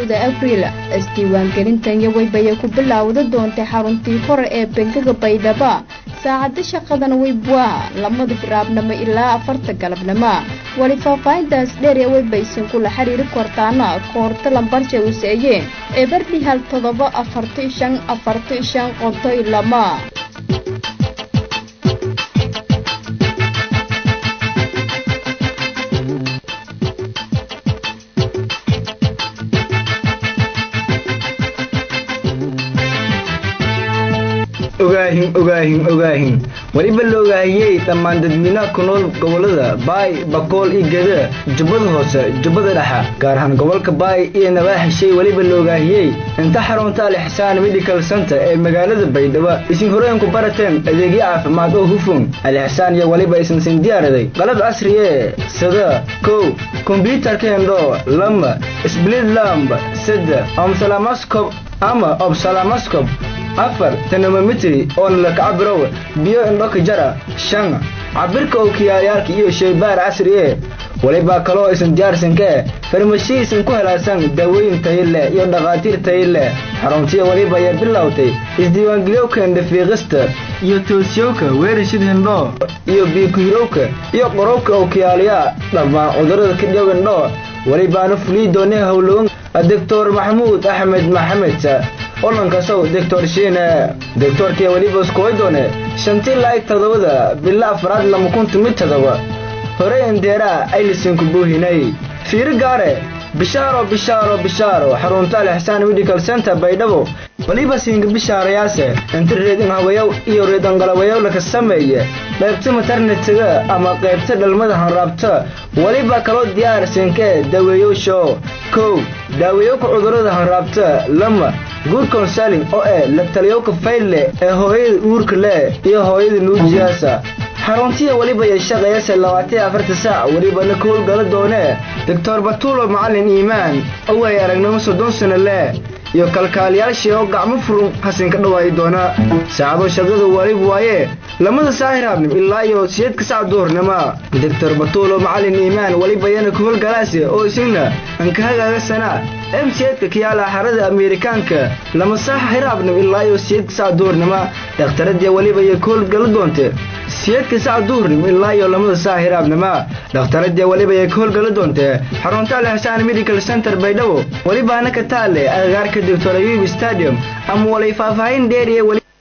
kowda abriil isdiiwaangelintan iyo weybaya ku bilaawda doontay xaruntii hore ee bangiga baydhaba saacadda shaqadana weybwaa lamada biraabnimo ilaa afarta galabnimo weli faahfaahintaas dheer ee weybaysan kula xiriiri kortaana koorta lambarja useeye ee bardhi hal todoba afarti shan afarti shan qontoy lama ogaahin ogaahin ogaahin weliba la ogaahiyey dhammaan dadweynaha ku nool gobolada baay bakool iyo geda jubbada hoose jubbada dhexa gaar ahaan gobolka baay iyo nabaaxishay weliba la ogaahiyey inta xarunta alixsaan medical center ee magaalada baydhabo isin horeenku barateen adeegyo caafimaad oo hufun alixsaan iyo weliba isinsin diyaaraday qalab casriye sida kow kombyutarka hendho lama sblid lamb saddex omsalamascob ama obsalamascob afar tenomometry oo la kacabirow biyo indhoka jara shan cabirka ookiyaalyaalka iyo shaybaar casri ee walibaa kaloo isan diyaarsankee farmashiya isan ku helaasan daawooyin tayi leh iyo dhakhaatiir tayi leh xaruntiya weliba ayaa bilowtay isdiiwaangeliyowka indhafiiqista iyo toosiyowka weerashid hindho iyo biikuhirowka iyo qorowka ookiyaalya dhammaan cudurrada kadhiyow indho welibaana fulii doonay howlogan doctor maxamuud axmed maxamed olankasow doctor shiine doctorkii weliba iskuway doone shantii laayig todobada bilo afraad lama kunta mid todoba hore indeeraa aylisanku buuhinay fiiro gaare bishaaro bishaaro bishaaro xarunta alixsaan medical center baydhabo weliba siinka bishaarayaase inta reedin hawayow iyo reedangalawayow laka sameeye qaybta maternetiga ama qaybta dhalmada hanraabta weliba kaloo diyaar siinkee daaweeyowsho kow daaweeyowka cudurrada hanraabta lama guud konsaling oo eh la taliyowka fayle ee hooyada uurka leh iyo hooyada nuujiyaasa xaruntiya weliba iyo shaqeeyase labaatan afarta saac welibana ka howlgala doonee doctor batuulo macalin iimaan oo ay aragnimo soddon sano leh iyo kalkaaliyaashii oo gacmo furun hasinka dhawaayi doona saacado shaqada waalib waaye lamada saahiraabnim ilaa iyo siyeedka sac duhurnima doctor batuulo macalin iimaan weliba yana ka howlgalaase oo isagna ankahagaaga sanaa m siyeedka kiyaala xarada ameerikaanka lama saaxa hiraabnim ilaa iyo siyeedka sac duhurnima dhakhtaradii weliba iyo ka howlgala doonte siyeedka sac duhurnim ilaa iyo lamada saaxa hiraabnima dhakhtaradii weliba iyo ka howlgala doonte xarunta alixsaan medical center baydhabo welibaana ka taale agagaarka doctor ayub stadium ama walay faahfaahin dheeriye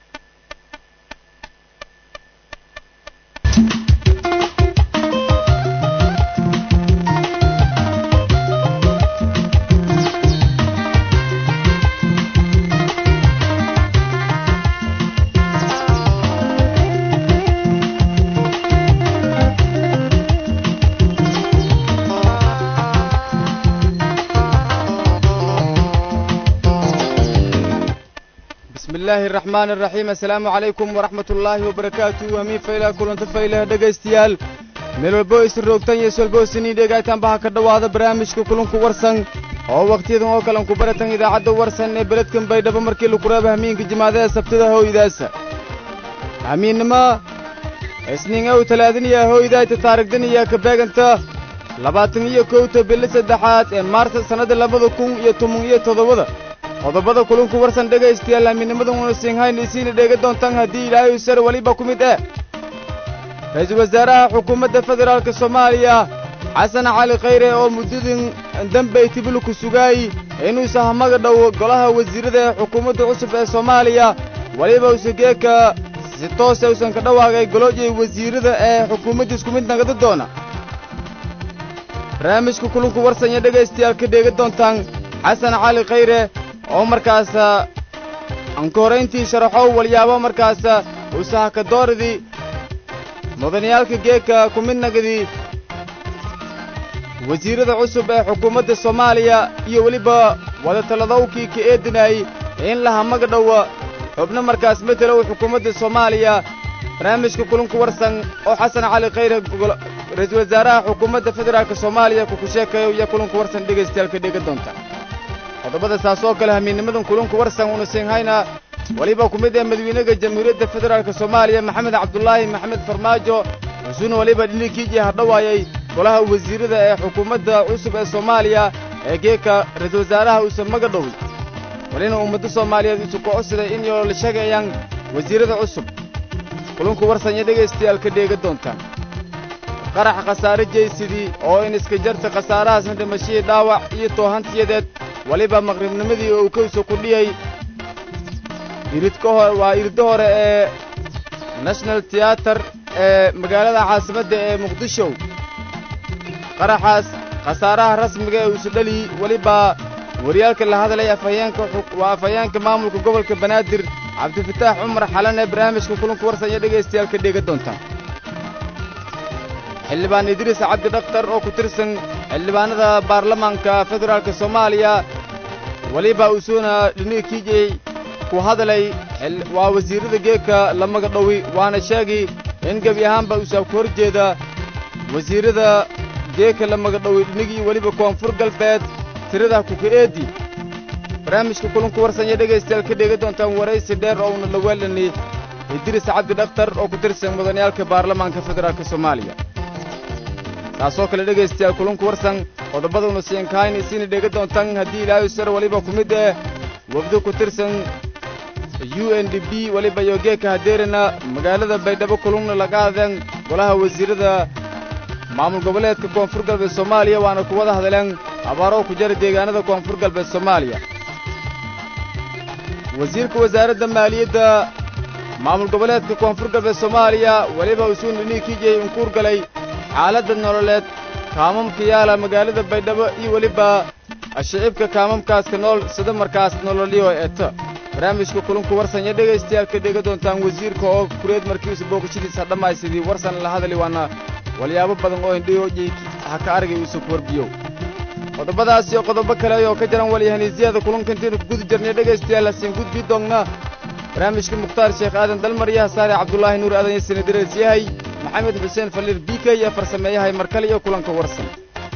bismillaahi araxmaan araxiim assalaamu calaykum waraxmat ullaahi wabarakaatu hamiin faylaha kulanta faylaha dhegaystayaal meel walbo isin roogtan iyo iswalbo isiniin dhegaytaanba ha ka dhowaada barnaamijka kulunku warsan oo wakhtiyadan oo kalen ku baratan idaacadda warsan ee beledkan baydhabo markii lagu reeba hamiinka jimaadaha sabtada hooydaasa hamiinnimo isniin ow talaadaniya hooydaayta taarigdaniya ka beeganta labaatan iyo kowta bili saddexaad ee maarsa sannada labada kun iyo toban iyo toddobada qodobada kulunku warsan dhegaystayaal hamiinnimadan una siinhayn isiina dheega doontaan haddii ilaahay sar weliba ku mid eh ra-iisul wasaaraha xukuumadda federaalka soomaaliya xasan cali khayre oo muddadan dambey tibulu ku sugaay inuusa hamaga dhow golaha wasiirrada ee xukuumadda cusub ee soomaaliya weliba usageeka si toose usan ka dhawaaqay goloojay wasiirrada ee xukuumadda isku mid nagada doona barnaamijka kulunku warsan iyo dhegaystayaal ka dheega doontaan xasan cali khayre oo markaas anka horayntii sharaxow walyaabo markaas usahakadooridii mudaniyaalka geeka ku midnagadii wasiirrada cusub ee xukuumadda soomaaliya iyo weliba wadatalladowkii ka eedinayey in la hamaga dhowa xubno markaas matelow xukuumadda soomaaliya barnaamijka kulunku warsan oo xasan cali khayre ra-iisul wasaaraha xukuumadda federaalka soomaaliya kuku sheekayo iyo kulunku warsan dhegaystayaalka dhega doonta qodobada saas oo kale hamiinnimadan kulunku warsan una siinhayna weliba ku mid ee madawiinaga jamhuuriyadda federaalka soomaaliya maxamed cabdulaahi maxamed farmaajo wusuuna weliba dhinikiijii hadhowaayay golaha wasiirrada ee xukuumadda cusub ee soomaaliya ee geedka ra-iisul wasaaraha uusan maga dhowi walina ummadda soomaaliyeed isu kocodsaday in yoo la sheegayaan wasiirrada cusub kulunku warsanya dhegaystayaal ka dheega doontaan qarax khasaare jeysidii oo in iska jarta khasaarahaasna dhimashihii dhaawac iyo toohantiyadeed weliba maqribnimadii oo uu kawsa ku dhiyey iridka hor waa iridda hore ee national tiyaatar ee magaalada caasimadda ee muqdisho qaraxaas khasaaraha rasmiga ee uusu dhaliyi weliba waryaalka la hadlay afhayeenka waa afhayeenka maamulka gobolka banaadir cabdifataax cumar xalan ee barnaamijka kulanku warsanya dhegaystayaal ka dheega doontaan xildhibaan idriis cabdi dhakhtar oo ku tirsan xildhibaanada baarlamaanka federaalka soomaaliya weliba usuuna dhinii kiijey ku hadlay waa wasiirrada geedka la maga dhowi waana sheegi in gebi ahaanba uusaa ku hor jeeda wasiirrada geedka la maga dhowi dhinigii weliba koonfur galbeed tirada kuka-eedi barnaamijka kulanku warsanya dhegaystayaal ka dheega doontaan waraysi dheer oo una laweelani idriis cabdi dhakhtar oo ku tirsan mudaniyaalka baarlamaanka federaalka soomaaliya taasoo kale dhegaystayaal kulunku warsan qodobaduna siinkahayn isiina dheega doontaan haddii ilaahay sar weliba ku mid eh wafdi ku tirsan u n d b weliba iyo geedka hadeerina magaalada baydhabo kulunna laga hadleen golaha wasiirrada maamul goboleedka koonfur galbeed soomaaliya waana ku wada hadleen abaaro ku jara deegaanada koonfur galbeed soomaaliya wasiirka wasaaradda maaliyadda maamul goboleedka koonfur galbeed soomaaliya weliba usuun dhinii kiijey unkuur galay xaaladda nololeed kaamamka yaala magaalada baydhabo iyo weliba shicibka kaamamkaaska nool sida markaas nololyo eeta barnaamijka kulunku warsanya dhegaystayaal ka dhega doontaan wasiirka oo kureed markiisu booqashadiisa dhammaysidii warsan la hadli waana walyaabo badan oo indhiyoojay ha ka argay uusa ku warbiyo qodobadaas iyo qodobo kale oo ka jaran walyahaniisyada kulunka intaynu ku guda jirnay dhegaystayaal hasiin gudbii doonna barnaamijka mukhtaar sheekh aadan dalmar iyo hasaare cabdulaahi nuur aadan iyo sanadirees yahay maxamed xuseen faliir b k iyo farsameeyahay markale iyo kulanka warsan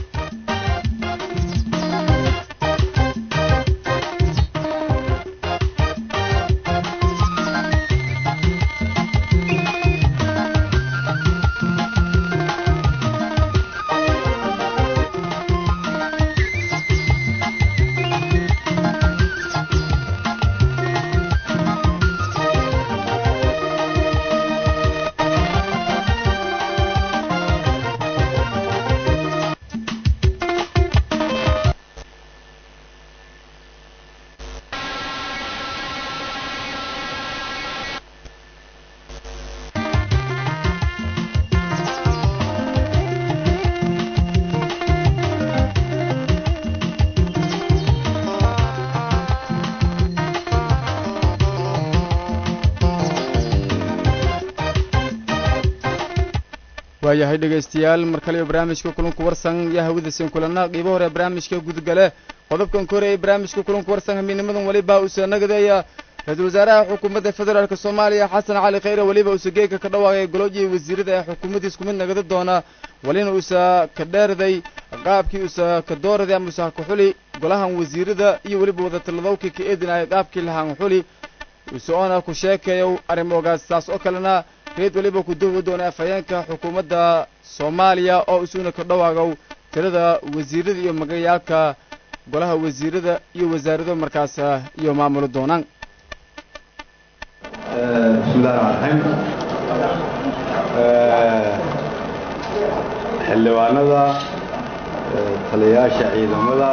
waayahay dhegaystayaal mar kale iyo barnaamijka kulanku warsan yaa hawadasin kulana qiibo hore barnaamijka gudgale qodobkan ka horeeyay barnaamijka kulanku warsan hamiinimadan weliba usa nagadeeya ra-iisul wasaaraha xukuumadda federaalk soomaaliya xasan cali khayre weliba usa geegka ka dhawaaqay golojii wasiirada ee xukuumaddiis kumid nagada doona walina usa ka dheerday qaabkii usa ka dooraday ama usa ka xuli golahan wasiirada iyo weliba wadatalladowkii ka eedinaya qaabkii lahaan xuli usoona ku sheekayo arrimogaas saas oo kalena reed weliba ku duwi doona afhayeenka xukuumadda soomaaliya oo isuna ka dhawaagow tirada wasiirada iyo magayaalka golaha wasiirada iyo wasaarado markaas iyo maamulo doonaan bismi illahi raxmaan raxiim xildhibaanada taliyayaasha ciidamada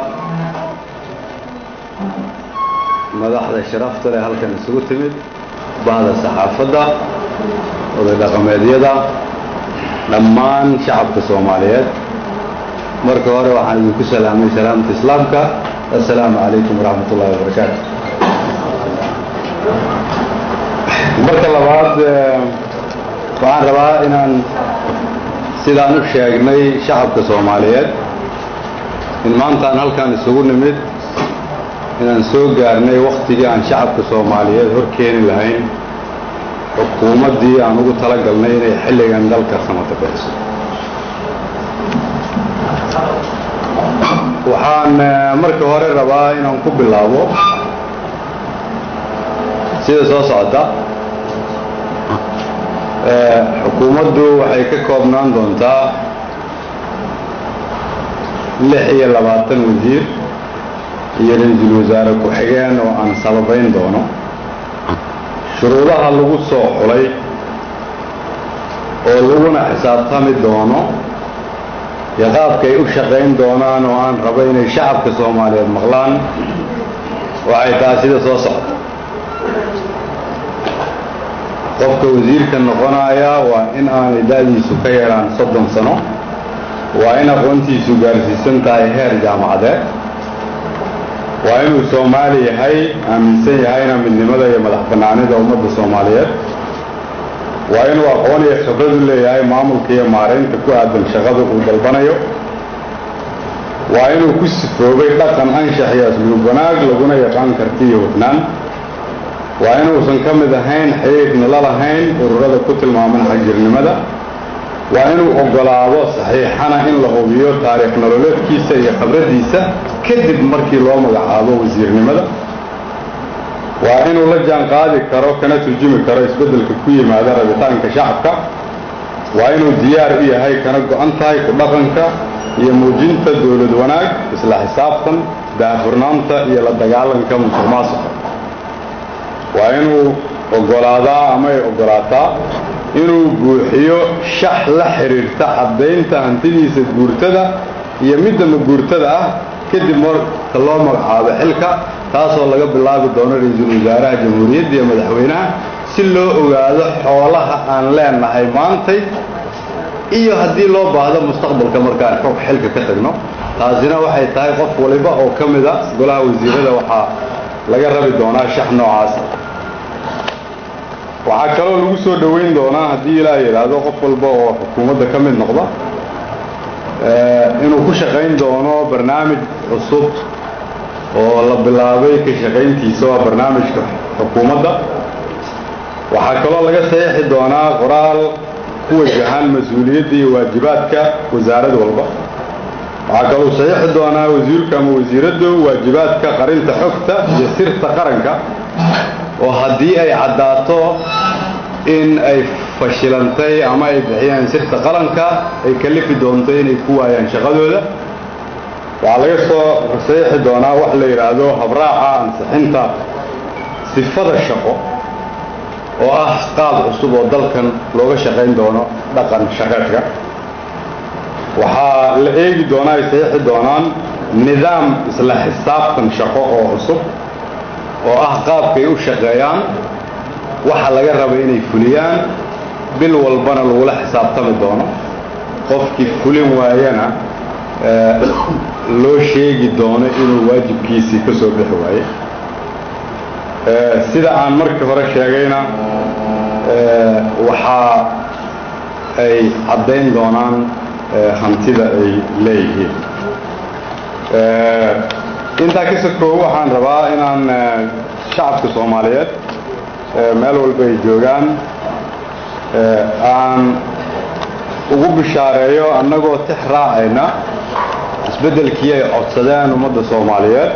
madaxda sharafta leh halkan isugu timid bahda saxaafadda oday dhaqameedyada dhammaan shacabka soomaaliyeed marka hore waxaan idinku salaamay salaamta islaamka assalaamu calaykum waraxmat ullahi wabarakaatu marka labaad waxaan rabaa inaan sidaan u sheegnay shacabka soomaaliyeed in maantaan halkaan isugu nimid inaan soo gaarnay wakhtigii aan shacabka soomaaliyeed hor keeni lahayn xukuumaddii aan ugu tala galnay inay xilligan dalka samata bixiso waxaan marka hore rabaa inaan ku bilaabo sida soo socota xukuumaddu waxay ka koobnaan doontaa lix iyo labaatan wasiir iyo ra-iisul wasaare ku-xigeen oo aan sababayn doono shuruudaha lagu soo xulay oo laguna xisaabtami doono iyo qaabka ay u shaqayn doonaan oo aan rabo inay shacabka soomaaliyeed maqlaan waxay tahay sida soo socda qofka wasiirka noqonaya waa in aanay da-diisu ka yaraan soddon sano waa in aqoontiisu gaarsiisan tahay heer jaamacadeed waa inuu soomaali yahay aaminsan yahayna midnimada iyo madax bannaanida ummadda soomaaliyeed waa inuu aqoon iyo khibrad u leeyahay maamulka iyo maaraynta ku aadan shaqada uu dalbanayo waa inuu ku sifoobay dhaqan anshax iyo asluub wanaag laguna yaqaan karti iyo hufnaan waa inuusan ka mid ahayn xiriirna la lahayn ururada ku tilmaaman xagjirnimada waa inuu oggolaado saxiixana in la hubiyo taariikh nololeedkiisa iyo khibraddiisa kadib markii loo magacaabo wasiirnimada waa inuu la jaan qaadi karo kana turjumi karo isbeddelka ku yimaada rabitaanka shacabka waa inuu diyaar u yahay kana go-an tahay ku dhaqanka iyo muujinta dowlad wanaag isla xisaabtan daahfurnaanta iyo la dagaalanka musuq maasuqa waa inuu oggolaadaa ama ay oggolaataa inuu buuxiyo shax la xidhiirta caddaynta hantidiisa guurtada iyo midda maguurtada ah kadib marka loo magacaabo xilka taasoo laga bilaabi doono ra-iisul wasaaraha jamhuuriyadda iyo madaxweynaha si loo ogaado xoolaha aan leenahay maantay iyo haddii loo baahdo mustaqbalka markaan xog xilka ka tagno taasina waxay tahay qof waliba oo ka mida golaha wasiirada waxaa laga rabi doonaa shax noocaasa waxaa kaloo lagu soo dhoweyn doonaa haddii ilaa yidhaahdo qof walba oo xukuumadda ka mid noqda inuu ku shaqayn doono barnaamij cusub oo la bilaabay ka shaqayntiisa waa barnaamijka xukuumadda waxaa kaloo laga saxiixi doonaa qoraal ku wajahan mas-uuliyadda iyo waajibaadka wasaarad walba waxaa kaloo saxiixi doonaa wasiirka ama wasiiraddu waajibaadka qarinta xogta iyo sirta qaranka oo haddii ay caddaato in ay fashilantay ama ay bixiyaan sirta qalanka ay kalifi doonto inay ku waayaan shaqadooda waxaa laga soo saxiixi doonaa wax la yidhaahdo habraaca ansixinta sifada shaqo oo ah qaab cusub oo dalkan looga shaqayn doono dhaqan shaqeedka waxaa la eegi doonaa ay saxiixi doonaan nidaam isla xisaabtan shaqo oo cusub oo ah qaabkay u shaqeeyaan waxa laga raba inay fuliyaan bil walbana lagula xisaabtami doono qofkii fulin waayana loo sheegi doono inuu waajibkiisii ka soo bixi waaye sida aan markii hore sheegayna waxaa ay caddayn doonaan hantida ay leeyihiin intaa ka sokoobo waxaan rabaa inaan shacabka soomaaliyeed meel walba ay joogaan aan ugu bishaareeyo annagoo tix raacayna isbeddelkii ay codsadeen ummadda soomaaliyeed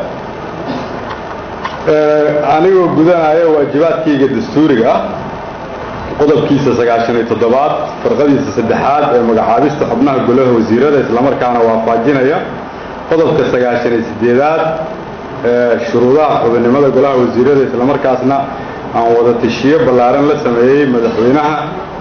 anigoo gudanaya waajibaadkayga dastuuriga ah qodobkiisa sagaashan iyo toddobaad farqadiisa saddexaad ee magacaabista xubnaha golaha wasiirada islamarkaana waafaajinaya qodobka sagaashan iyo siddeedaad ee shuruudaha xubinnimada golaha wasiirada islamarkaasna aan wada tashiyo ballaaran la sameeyey madaxweynaha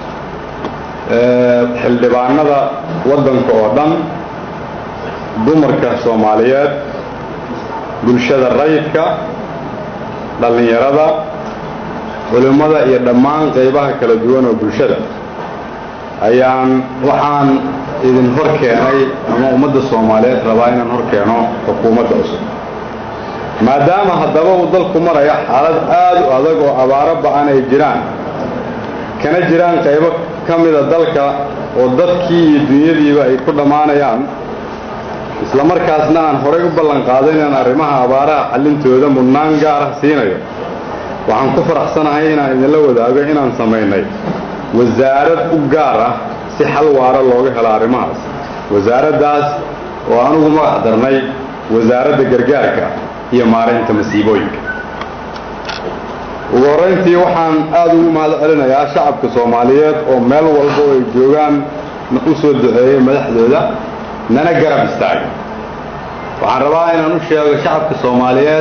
xildhibaanada waddanka oo dhan dumarka soomaaliyeed bulshada rayidka dhallinyarada culimmada iyo dhammaan qaybaha kala duwan oo bulshada ayaan waxaan idin hor keenay ama ummadda soomaaliyeed rabaa inaan hor keeno xukuumadda cusub maadaama haddaba uu dalku maraya xaalad aad u adag oo abaaro ba-an ay jiraan kana jiraan qaybo ka mida dalka oo dadkii iyo dunyadiiba ay ku dhammaanayaan isla markaasna aan horay u ballan qaaday inaan arrimaha abaaraha xallintooda mudnaan gaar ah siinayo waxaan ku faraxsanahay inaan idinla wadaago inaan samaynay wasaarad u gaar ah si xal waara looga helo arrimahaas wasaaraddaas oo anugu magac darnay wasaaradda gargaarka iyo maaraynta masiibooyinka ugu horrayntii waxaan aad ugu mahad celinayaa shacabka soomaaliyeed oo meel walba oo ay joogaan u soo duceeyey madaxdooda nana garab istaagay waxaan rabaa inaan u sheego shacabka soomaaliyeed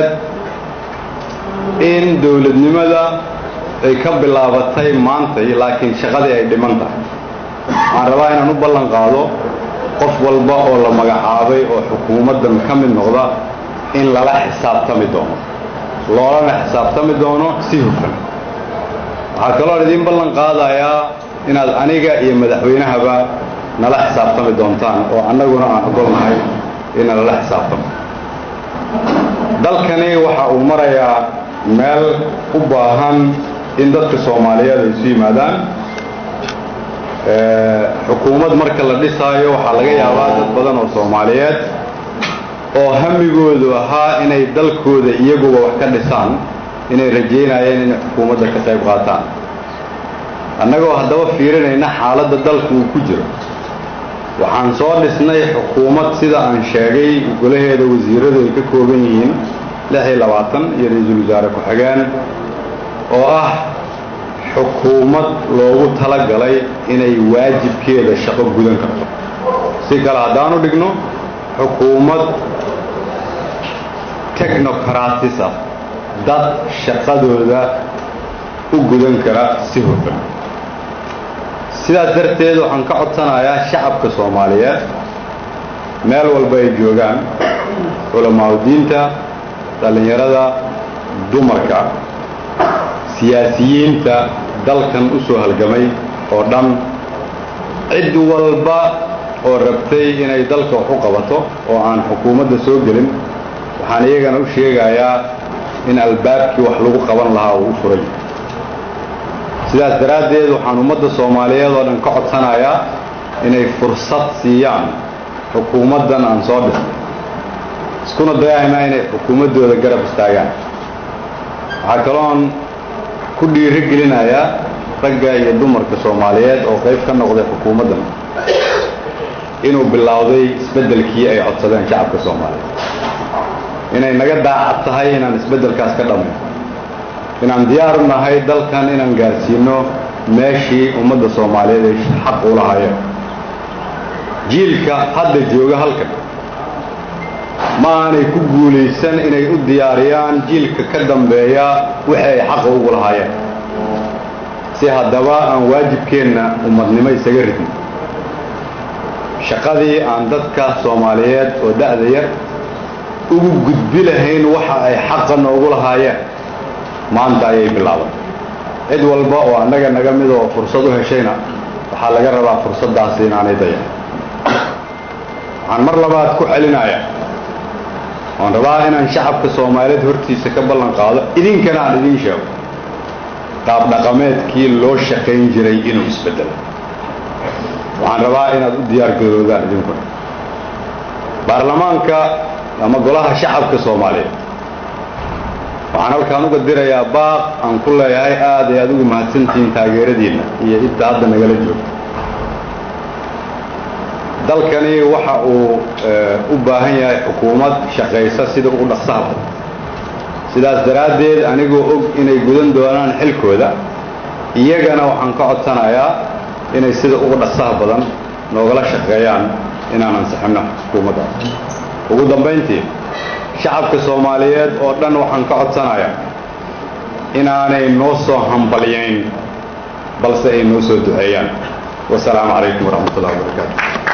in dowladnimada ay ka bilaabatay maantay laakiin shaqadii ay dhiman tahay waxaan rabaa inaan u ballan qaado qof walba oo la magacaabay oo xukuumaddan ka mid noqda in lala xisaabtami doono loolana xisaabtami doono si hufan waxaa kaloo idiin ballan qaadayaa inaad aniga iyo madaxweynahaba nala xisaabtami doontaan oo annaguna aan ogolnahay ina lala xisaabtamo dalkani waxa uu marayaa meel u baahan in dadka soomaaliyeed ay isu yimaadaan xukuumad marka la dhisaayo waxaa laga yaabaa dad badan oo soomaaliyeed oo hamigoodu ahaa inay dalkooda iyaguba wax ka dhisaan inay rajaynayeen inay xukuumadda ka qayb qaataan annagoo haddaba fiirinayna xaaladda dalka uu ku jiro waxaan soo dhisnay xukuumad sida aan sheegay golaheeda wasiiradu ay ka kooban yihiin lix iyo labaatan iyo ra-iisul wasaare ku-xigeen oo ah xukuumad loogu talagalay inay waajibkeeda shaqo gudan karto si kale haddaanu dhigno xukuumad technocratis ah dad shaqadooda u gudan kara si hufan sidaas darteed waxaan ka codsanayaa shacabka soomaaliyeed meel walba ay joogaan culamaauddiinta dhallinyarada dumarka siyaasiyiinta dalkan u soo halgamay oo dhan cid walba oo rabtay inay dalka wax u qabato oo aan xukuumadda soo gelin waxaan iyagana u sheegayaa in albaabkii wax lagu qaban lahaa uu u furay sidaas daraaddeed waxaan ummadda soomaaliyeed oo dhan ka codsanayaa inay fursad siiyaan xukuumaddan aan soo dhisnay iskuna dayaynaa inay xukuumaddooda garab istaagaan waxaa kaloon ku dhiiri gelinayaa ragga iyo dumarka soomaaliyeed oo qayb ka noqday xukuumaddan inuu bilowday isbeddelkii ay codsadeen shacabka soomaaliyeed inay naga daacad tahay inaan isbeddelkaas ka dhammayn inaan diyaar u nahay dalkan inaan gaarsiino meeshii ummadda soomaaliyeed ay xaq u lahaayeen jiilka hadda jooga halkan ma aanay ku guulaysan inay u diyaariyaan jiilka ka dambeeya wixii ay xaqa ugu lahaayeen si haddaba aan waajibkeenna ummadnimo isaga ridno shaqadii aan dadka soomaaliyeed oo da'da yar ugu gudbi lahayn waxa ay xaqa noogu lahaayeen maanta ayay bilaaban cid walba oo annaga naga mid oo fursad u heshayna waxaa laga rabaa fursaddaasi inaanay dayan waxaan mar labaad ku celinayaa waan rabaa inaan shacabka soomaaliyeed hortiisa ka ballan qaado idinkana aan idiin sheego qaab dhaqameedkii loo shaqayn jiray inuu isbeddelo waxaan rabaa inaad u diyaargaroodaan idinkuna baarlamaanka ama golaha shacabka soomaaliyeed waxaan halkaan uga dirayaa baaq aan ku leeyahay aad ay aad ugu mahadsantihiin taageeradiinna iyo inta hadda nagala joogto dalkani waxa uu u baahan yahay xukuumad shaqaysa sida ugu dhaqsaha badan sidaas daraaddeed anigoo og inay gudan doonaan xilkooda iyagana waxaan ka codsanayaa inay sida ugu dhaqsaha badan noogala shaqeeyaan inaan ansixinno xukuumaddaas ugu dambayntii shacabka soomaaliyeed oo dhan waxaan ka codsanayaa inaanay noo soo hambalyayn balse ay noo soo duceeyaan wasalaamu calaykum waraxmat ullahi wabarakaatu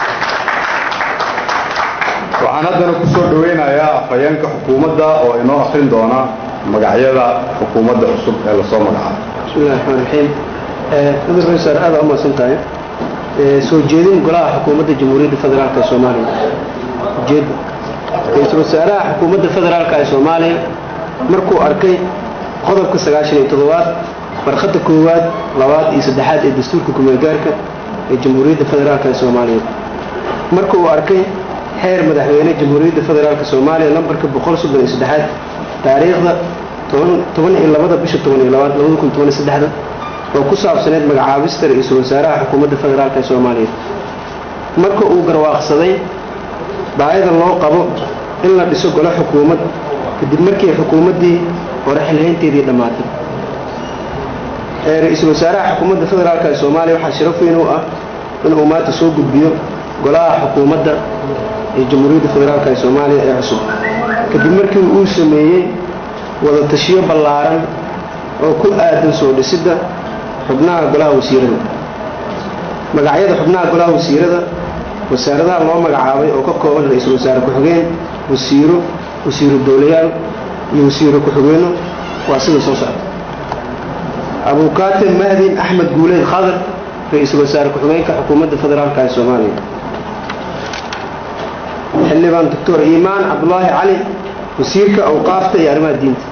waxaan haddana ku soo dhowaynayaa afhayeenka xukuumadda oo inoo akrin doona magacyada xukuumadda cusub ee lasoo magacaabo bismillahi raxmaan raxiim mudar raiisar aada u mahadsan tahay soo jeedin golaha xukuumadda jamhuuriyadda federaalk ee soomaaliya ujeedda ra-iisul wasaaraha xukuumadda federaalk ee soomaaliya markuu arkay qodobka sagaashan iyo toddobaad barkhadda koowaad labaad iyo saddexaad ee dastuurka kumeelgaarka ee jamhuuriyadda federaalk ee soomaaliya marka uu arkay xeer madaxweyne jamhuuriyadda federaalk soomaaliya lambarka boqol soddon iyo saddexaad taariikhda toban iyo labada bisha toban iyo labaad labada kun toban iyo saddexda oo ku saabsaneyd magacaabista ra-iisul wasaaraha xukuumadda federaalk ee soomaaliya marka uu garwaaqsaday baahida loo qabo in la dhiso golo xukuumad kadib markii xukuumaddii hore xilhaynteedii dhammaatay ra-iisul wasaaraha xukuumadda federaalk ee soomaaliya waxaa sharaf weyn u ah inuu maanta soo gudbiyo golaha xukuumadda ee jamhuuriyadda federaalk ee soomaaliya ee cusub kadib markii uu sameeyey wada tashiyo ballaaran oo ku aadan soo dhisidda xubnaha golaha wasiirada magacyada xubnaha golaha wasiirada wasaaradaha loo magacaabay oo ka kooban ra-iisul wasaare ku-xigeen wasiiro wasiiro dowlayaal iyo wasiiro ku-xigeenno waa sida soo socda abuukaatim mahdin axmed guuleed khadar ra-iisul wasaare ku-xigeenka xukuumadda federaalk ee soomaaliya xildhibaan doctor iimaan cabdulaahi cali wasiirka awqaafta iyo arrimaha diinta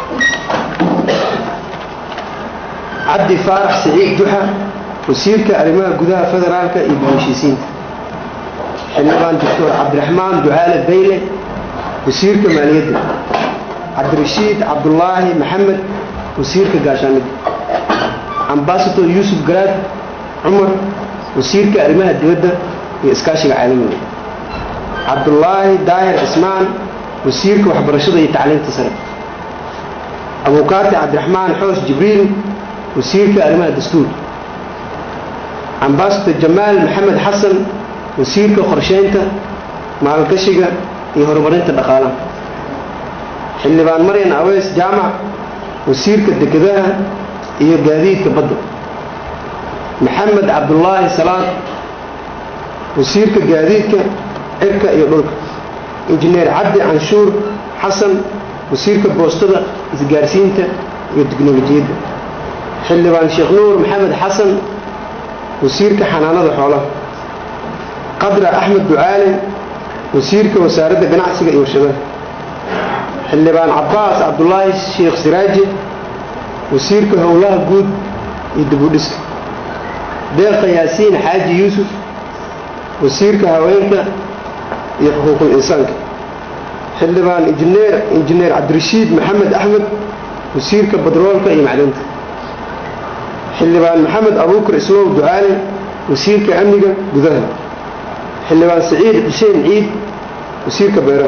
cabdi faarax siciid duxa wasiirka arrimaha gudaha federaalka iyo dib-heshiisiinta xildhibaan doctor cabdiraxmaan ducaale bayle wasiirka maaliyadda cabdirashiid cabdulaahi maxamed wasiirka gaashaanida ambasador yuusuf garaad cumar wasiirka arrimaha dibadda iyo iskaashiga caalamiga cabdulaahi daahir cismaan wasiirka waxbarashada iyo tacliinta sare abuukaati cabdiraxmaan xoos jibriil wasiirka arrimaha dastuurka ambasador jamaal maxamed xasan wasiirka qorsheynta maalgashiga iyo horumarinta dhaqaalaha xildhibaan maryan aweys jaamac wasiirka dekedaha iyo gaadiidka badda maxamed cabdulaahi salaad wasiirka gaadiidka cirka iyo dhulka injineer cabdi canshuur xasan wasiirka boostada isgaarsiinta iyo tiknolojiyadda xildhibaan sheekh nuur maxamed xasan wasiirka xanaanada xoolaha qadra axmed ducaale wasiirka wasaaradda ganacsiga iyo warshadaha xildhibaan cabbaas cabdulaahi sheekh siraaji wasiirka howlaha guud iyo dibudhiska deeqa yaasiin xaaji yuusuf wasiirka haweenka iyo xuquuqul insaanka xildhibaan injineer injineer cabdirashiid maxamed axmed wasiirka badroolka iyo macdanta xildhibaan maxamed abuukar islow ducaale wasiirka amniga gudaha xildhibaan saciid xuseen ciid wasiirka beeraha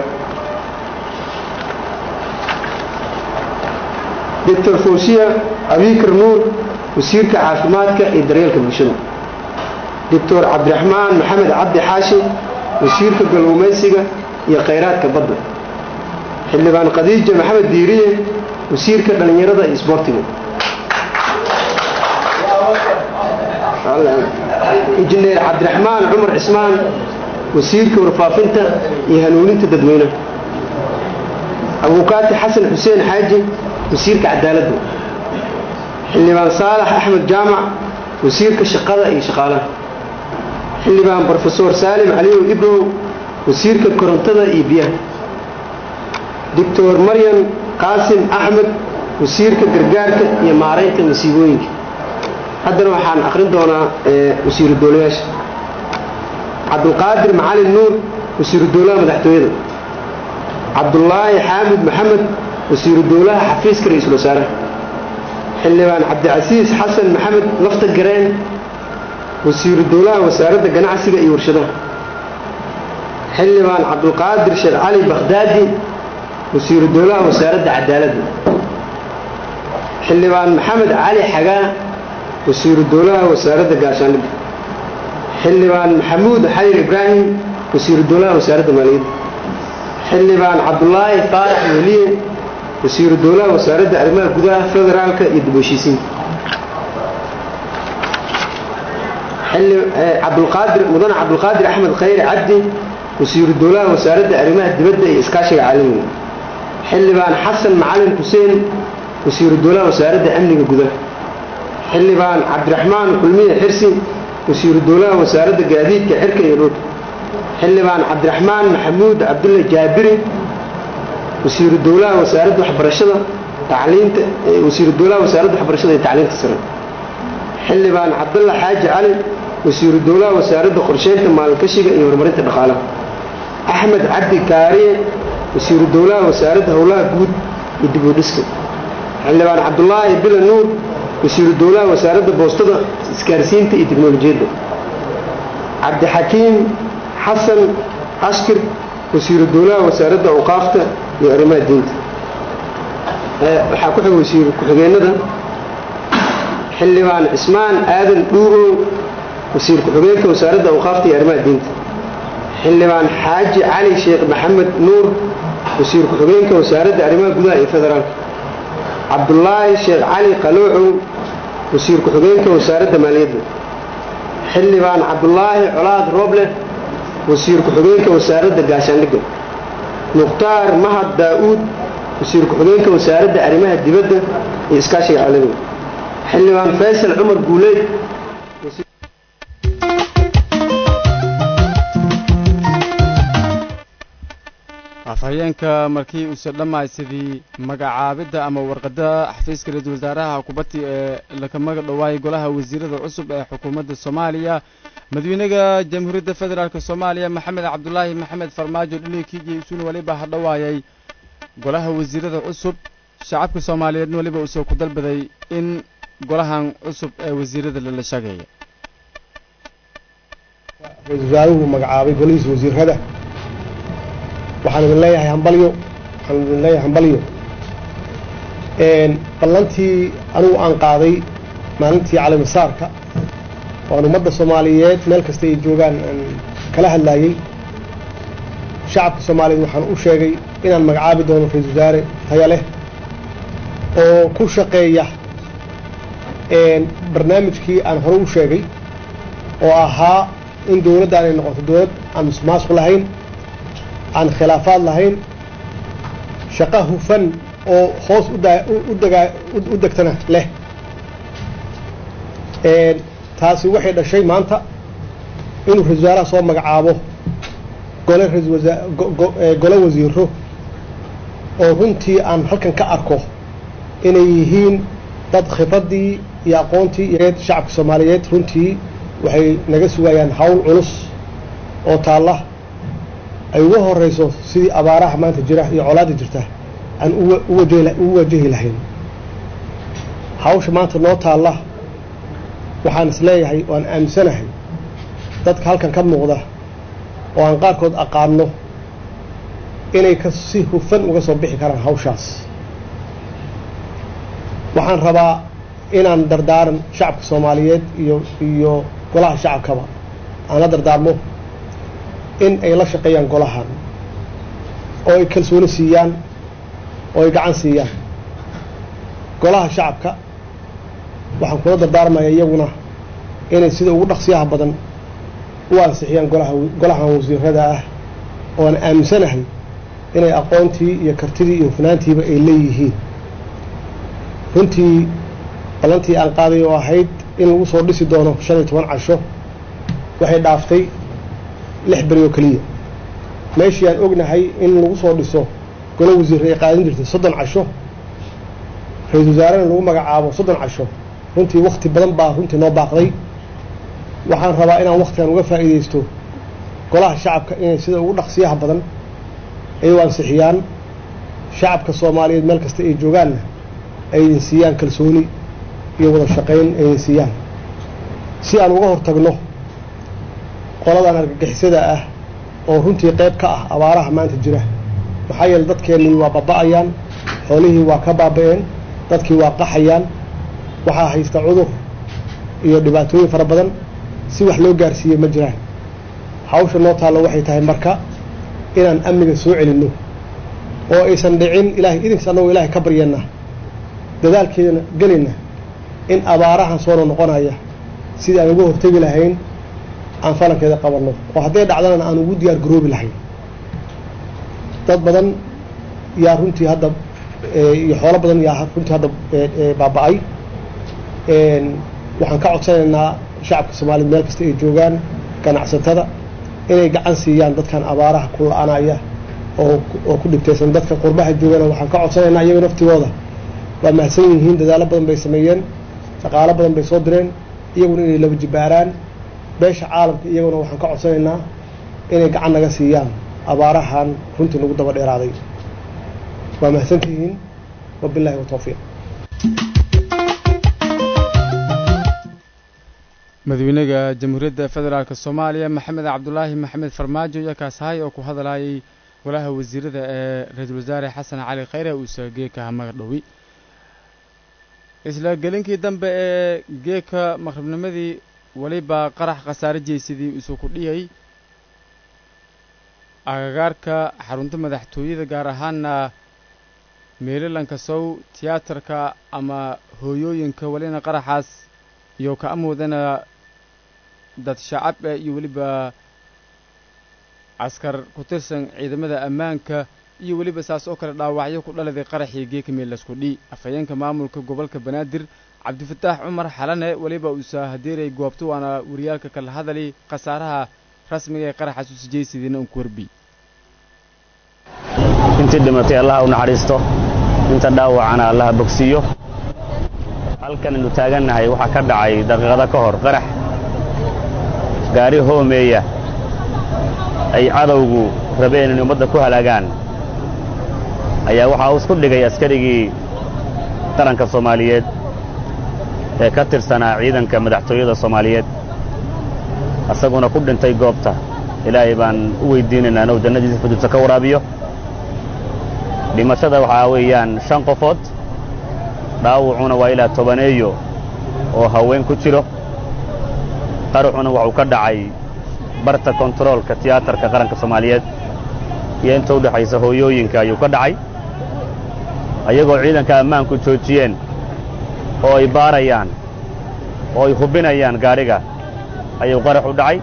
doctor fawsiya abikar nuur wasiirka caafimaadka iyo daryeelka bulshada doctor cabdiraxmaan maxamed cabdi xaashi wasiirka galluumaysiga iyo khayraadka badda xildhibaan khadiija maxamed diiriye wasiirka dhallinyarada iyo isboortiga injineer cabdiraxmaan cumar cismaan wasiirka warfaafinta iyo hanuuninta dadweynaha abuukaati xasan xuseen xaaji wasiirka cadaaladda xildhibaan saalax axmed jaamac wasiirka shaqada iyo shaqaalaha xildhibaan brofesor saalim caliyow ibrow wasiirka korontada iyo biyaha doctor maryam qaasim axmed wasiirka gargaarka iyo maaraynta masiibooyinka haddana waxaan akhrin doonaa wasiiru dowlayaasha cabdulqaadir macalin nuur wasiiru dowlaha madaxtooyada cabdulaahi xaamid maxamed wasiiru dowlaha xafiiska ra-iisul wasaaraha xildhibaan cabdicasiis xasan maxamed lafta gareen wasiiru dowlaha wasaaradda ganacsiga iyo warshadaha xildhibaan cabdulqaadir sheekh cali bakhdaadi wasiiru dowlaha wasaaradda cadaaladda xildhibaan maxamed cali xagaa wasiiru dowlaha wasaaradda gaashaanida xildhibaan maxamuud xayir ibraahim wasiiru dowlaha wasaaradda maaliyadda xildhibaan cabdulaahi faarax weliye wasiiru dowlaha wasaaradda arrimaha gudaha federaalka iyo dib heshiisiinta cabdulqaadir mudane cabdulqaadir axmed khayre cabdi wasiiru dowlaha wasaaradda arrimaha dibadda iyo iskaashiga caalamiga xildhibaan xasan macalin xuseen wasiiru dowlaha wasaaradda amniga gudaha xildhibaan cabdiraxmaan kulmiye xirsi wasiiru dowlaha wasaaradda gaadiidka cirka iyo dhulka xildhibaan cabdiraxmaan maxamuud cabdulle jaabiri wasiiru dowlaha wasaaradda waxbarashada tacliinta wasiiru dowlaha wasaaradda waxbarashada iyo tacliinta sare xildhibaan cabdulla xaaji cali wasiiru dowlaha wasaaradda qorsheynta maalgashiga iyo horumarinta dhaqaalaha axmed cabdi kaariye wasiiru dowlaha wasaaradda howlaha guud iyo dib u dhiska xildhibaan cabdulaahi bila nuur wasiiru dowlaha wasaaradda boostada isgaarsiinta iyo tiknolojiyadda cabdixakiim xasan ashkir wasiiru dowlaha wasaaradda awqaafta iyo arrimaha diinta waxaa ku xig wasiir ku-xigeenada xildhibaan cismaan aadan dhuurow wasiir ku-xigeenka wasaaradda awqaafta iyo arrimaha diinta xildhibaan xaaji cali sheekh maxamed nuur wasiir ku-xigeenka wasaaradda arrimaha gudaha ee federaalka cabdulaahi sheekh cali qaloocow wasiir ku-xigeenka wasaaradda maaliyadda xildhibaan cabdulaahi colaad rooble wasiir ku-xigeenka wasaaradda gaashaandhigga mukhtaar mahad daa'uud wasiir ku-xigeenka wasaaradda arrimaha dibadda iyo iskaashiga caalamiga xildhibaan faysal cumar guuleed afhayeenka markii uuse dhammaysadii magacaabidda ama warqadda xafiiska ra-iisul wasaaraha kubaddi ee laka maga dhowaayay golaha wasiirada cusub ee xukuumadda soomaaliya madaxweynaha jamhuuriyadda federaalk soomaaliya maxamed cabdulaahi maxamed farmaajo dhilinkii isuun weliba ha dhowaayay golaha wasiirada cusub shacabka soomaaliyeedna weliba uusoo ku dalbaday in golahan cusub ee wasiirada lala shageeya ra-isul wasaaruhu magacaabay golihiisa wasiirada waxaan idin leeyahay hambalyo waxaan idin leeyahay hambalyo ballantii anigu aan qaaday maalintii calamisaarka waan ummadda soomaaliyeed meel kasta ay joogaan aan kala hadlaayey shacabka soomaaliyeed waxaan u sheegay inaan magacaabi doono ra-isul wasaare taya leh oo ku shaqeeya barnaamijkii aan hore u sheegay oo ahaa in dowladdan ay noqoto dowlad aan musmaasku lahayn aan khilaafaad lahayn shaqo hufan oo hoos udagaa u degtana leh taasi waxay dhashay maanta inuu ra-isul wasaaraha soo magacaabo gole raisal wasaa gole wasiiro oo runtii aan halkan ka arko inay yihiin dad khibraddii iyo aqoontii iyo shacabka soomaaliyeed runtii waxay naga sugayaan hawl culus oo taalla ay uga horeyso sidii abaaraha maanta jira iyo colaada jirta aan u wajahi lahayn hawsha maanta noo taalla waxaan isleeyahay waan aaminsanahay dadka halkan ka muuqda oo aan qaarkood aqaano inay ka si hufan uga soo bixi karaan hawshaas waxaan rabaa inaan dardaaran shacabka soomaaliyeed iyo iyo golaha shacabkaba aan la dardaarmo in ay la shaqeeyaan golahan oo ay kalsooni siiyaan oo ay gacan siiyaan golaha shacabka waxaan kula dardaarmaya iyaguna inay sida ugu dhaqsiyaha badan u ansixiyaan golaha golahan wasiirada ah oo aan aaminsanahay inay aqoontii iyo kartidii iyo hufnaantiiba ay leeyihiin runtii ballantii aan qaaday oo ahayd in lagu soo dhisi doono shan iyo toban casho waxay dhaaftay lix beri oo keliya meeshii aan ognahay in lagu soo dhiso golo wasiirra ay qaadan jirtay soddon casho ra-isul wasaarena lagu magacaabo soddon casho runtii wakti badan baa runtii noo baaqday waxaan rabaa inaan waktigan uga faa'iidaysto golaha shacabka inay sida ugu dhaqsiyaha badan ay u ansixiyaan shacabka soomaaliyeed meel kasta ay joogaanna ay idin siiyaan kalsooni iyo wada shaqayn ay idin siiyaan si aan uga hortagno qoladan argagixisada ah oo runtii qayb ka ah abaaraha maanta jira maxaa yeele dadkeennii waa baba'ayaan xoolihii waa ka baaba'een dadkii waa qaxayaan waxaa haysta cudur iyo dhibaatooyin fara badan si wax loo gaarsiiye ma jiraan hawsha noo taallo waxay tahay marka inaan amniga soo celinno oo aysan dhicin ilahay idinkas annagoo ilaahay ka baryana dadaalkeedana gelayna in abaarahan soo noqonaya sidii aan uga hortegi lahayn aan falankeeda qabanno oo hadday dhacdana aan ugu diyaar garoobi lahayn dad badan yaa runtii hadda iyo xoolo badan yaa runtii hadda baaba-ay waxaan ka codsanaynaa shacabka soomaaliyed meel kasta ay joogaan ganacsatada inay gacan siiyaan dadkan abaaraha ku la-anaya oo oo ku dhibtaysan dadka qurbaha joogana waxaan ka codsanaynaa iyaga naftigooda waa mahadsan yihiin dadaalo badan bay sameeyeen dhaqaalo badan bay soo direen iyaguna inay laba jibaaraan beesha caalamka iyaguna waxaan ka codsanaynaa inay gacan naga siiyaan abaarahan runtii nagu daba dheeraaday waa mahadsantihiin wabillahi watawfiiq madaxweynaha jamhuuriyadda federaalk soomaaliya maxamed cabdulaahi maxamed farmaajo iyo kaasahay oo ku hadlayay golaha wasiirada ee ra-iisul wasaare xasan cali khayre uuse geeka magadhowi isla gelinkii dambe ee geeka maqribnimadii weliba qarax khasaare jeysadii isu ku dhiyay agagaarka xarunta madaxtooyada gaar ahaana meelalanka sow tiyaatarka ama hooyooyinka welina qaraxaas iyo ka amoodana dad shacab ah iyo weliba askar ku tirsan ciidamada ammaanka iyo weliba saas oo kale dhaawacyo ku dhaladay qaraxii geeka meelasku dhi afhayeenka maamulka gobolka banaadir cabdifataax cumar xalane weliba uusa hadeeray goobto waana wariyaalka kala hadali khasaaraha rasmiga ee qaraxaas u sijaysidiina un ku warbi intii dhimatay allaha u naxariisto inta dhaawacana allaha bogsiiyo halkan aynu taagannahay waxaa ka dhacay daqiiqado ka hor qarax gaari hoomeeya ay cadowgu rabeen inay ummadda ku halaagaan ayaa waxaa uu isku dhigay askarigii qaranka soomaaliyeed ee ka tirsanaa ciidanka madaxtooyada soomaaliyeed asaguna ku dhintay goobta ilaahay baan u weyddiinaynaa inuu jannadiisa fududsa ka waraabiyo dhimashada waxaa weeyaan shan qofood dhaawucuna waa ilaa tobaneeyo oo haween ku jiro qaraxuna waxuu ka dhacay barta kontaroolka tiyaatarka qaranka soomaaliyeed iyo inta u dhexaysa hooyooyinka ayuu ka dhacay ayagoo ciidanka ammaanku joojiyeen oo ay baarayaan oo ay hubinayaan gaadhiga ayuu qarax u dhacay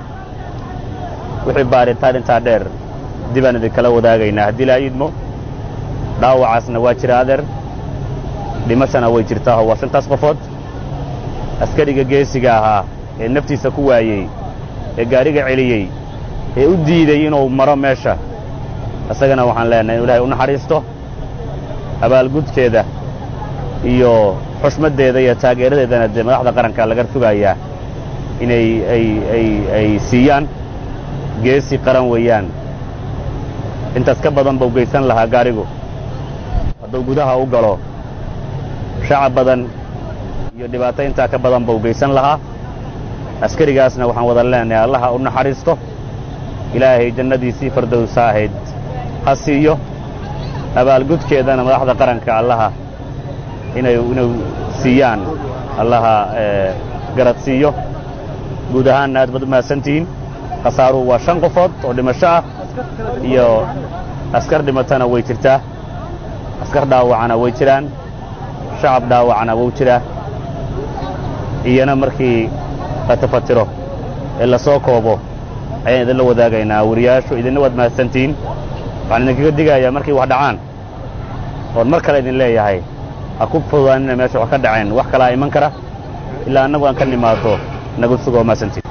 wixii baaritaan intaa dheer dibaan idinkala wadaagaynaa haddii laa iidmo dhaawacaasna waa jira adeer dhimashana way jirtaaho waa shantaas qofood askariga geesiga ahaa ee naftiisa ku waayey ee gaadhiga celiyey ee u diiday inuu maro meesha isagana waxaan leenahay inu ilahay u naxariisto abaalgudkeeda iyo xushmaddeeda iyo taageeradeedana dee madaxda qaranka laga sugayaa inay ay ay ay siiyaan geesi qaran weeyaan intaas ka badan bau geysan lahaa gaadhigu hadduu gudaha u galo shacab badan iyo dhibaato intaa ka badan bau geysan lahaa askarigaasna waxaan wada leenahay allaha u naxariisto ilaahay jannadiisii fardowsa ahayd ha siiyo abaalgudkeedana madaxda qaranka allaha inay inay siiyaan allaha garad siiyo guud ahaanna aad baad u mahadsantihiin khasaaruhu waa shan qofood oo dhimasho ah iyo askar dhimatana way jirtaa askar dhaawacana way jiraan shacab dhaawacana wuu jiraa iyana markii la tafatiro ee la soo koobo ayaan idinla wadaagaynaa wariyaashu idinna waad mahadsantihiin waxaan idinkaga digayaa markay wax dhacaan oon mar kale idin leeyahay ha ku fududaanina meesha wax ka dhaceen wax kalaa iman kara ilaa annagu aan ka nimaado nagu sugoo mahadsantihin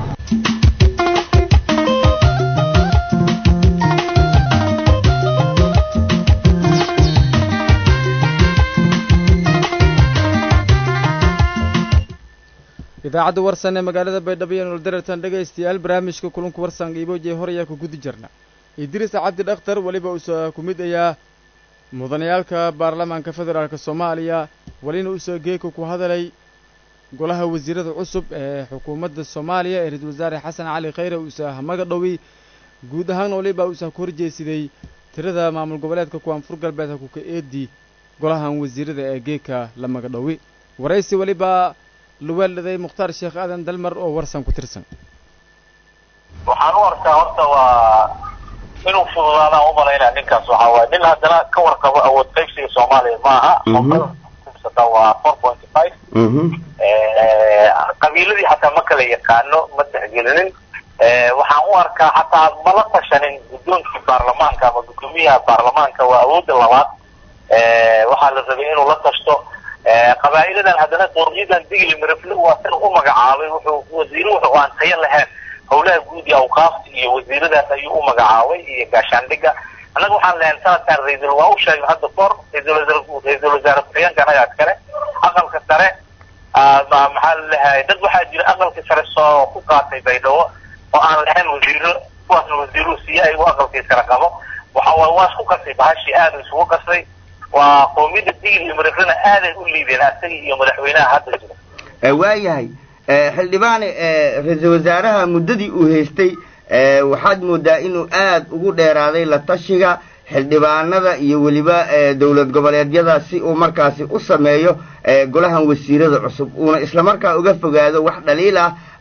idaacadda warsan ee magaalada baydhabo iyo nolodarartan dhegaystayaal barnaamijka kulanku warsan iiboojiye hor ayaa ku gudi jirna idriis cabdi dhakhtar weliba uusoo ku mid ayaa mudanayaalka baarlamaanka federaalk soomaaliya welina uusoo geeka ku hadalay golaha wasiirada cusub ee xukuumadda soomaaliya ee ra-iisul wasaare xasan cali khayre uusa hamaga dhowi guud ahaan waliba uusa ku horjeesiday tirada maamul goboleedka koonfur galbeed hakuka eedi golahan wasiirada ee geeka la maga dhowi waraysi weliba luweeldhaday mukhtaar sheekh aadan dalmar oo warsan ku tirsan waxaan u arkaa horta waa inuu fududaadaan u malaynaa ninkaas waxaa waaye nin haddana ka warqabo awood qaybsiga soomaaliya ma aha waa four pointy five qabiiladii xataa ma kala yaqaano ma tixgelinin waxaan u arkaa xataa mala tashanin guddoonkii baarlamaanka ama guddoomiyaha baarlamaanka waa awoodda labaad waxaa la rabay inuu la tashto qabaa'iladan haddana qoomyadan digli mirafle waa sida u magacaabay wuxuu wasiire wuxuu aan tayo lahayn howlaha guud iyo awqaafta iyo wasiiradaas ayuu u magacaabay iyo gaashaandhiga annaga waxaan lehayn sanadkan ra-iisul waa u sheegay hadda kahor ra-iisul ra-iisul wasaare ku-xigeenka annaga askare aqalka sare maxaa lalehay dad waxaa jira aqalka sare soo ku qaatay baydhabo oo aan lahayn wasiiro kuwaasna wasiiruhu siiye ayagu aqalkii sare qabo waxa waay waa isku qasay bahashii aada isugu qasay waa qoomiyadda digil iyo mariflena aaday u liideen asaga iyo madaxweynaha hadda jira waayahay xildhibaane ra-iisul wasaaraha muddadii uu haystay waxaad moodaa inuu aad ugu dheeraaday la tashiga xildhibaanada iyo weliba dowlad goboleedyada si uu markaasi u sameeyo golahan wasiirada cusub uuna islamarkaa uga fogaado wax dhaliil ah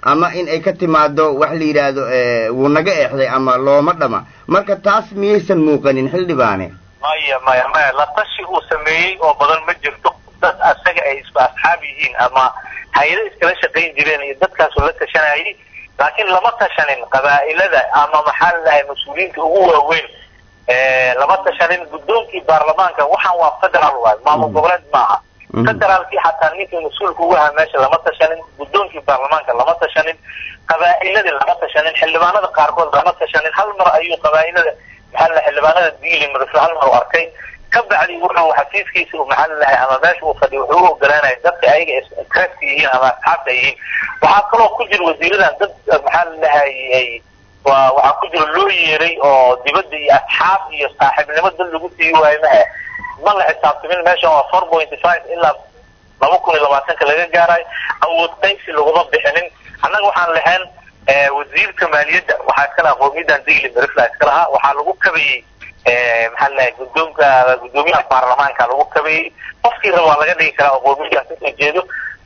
ama in ay ka timaado wax la yidhaahdo wuu naga eexday ama looma dhama marka taas miyaysan muuqanin xildhibaane maya maya maya la tashi uu sameeyey oo badan ma jirto dad asaga ay isku asxaab yihiin ama hay-ado iskala shaqayn jireen iyo dadkaasu la tashanayay laakiin lama tashanin qabaa'ilada ama maxaa ladahay mas-uuliyiinta ugu waaweyn lama tashanin guddoonkii baarlamaanka waxaan waa federal waay maamul goboleed maaha federaalkii xataa ninkii mas-uulka ugu ahaa meesha lama tashanin guddoonkii baarlamaanka lama tashanin qabaa'iladii lama tashanin xildhibaanada qaarkood lama tashanin hal mar ayuu qabaa'ilada maxaa la xildhibaanada diili madasle hal mar u arkay ka bacdi wuxuu xafiiskiisa maxaa lalahay ama meesha uu fadhiyo wuxuu u ogolaanaya dadka ayaga interest yihiin ama asxaabta yihiin waxaa kaloo ku jira wasiiradan dad maxaa lalahay waa waxaa ku jira loo yeeray oo dibadda iyo asxaab iyo saaxiibnimo dad lagu sii waayo mahe ma la xisaabtamin meeshan waa four point five ilaa laba kun iyo labaatanka laga gaarayo awood qaybsi laguma bixinin annaga waxaan lahayn wasiirka maaliyadda waxaa iska lahaa qoomiyadan digli marifla iska lahaa waxaa lagu kabayey maxaa ladahay guddoonka guddoomiyaha baarlamaanka lagu kabayey qofkii raba waa laga dhigi karaa oo qoomiyadas kasoo jeedo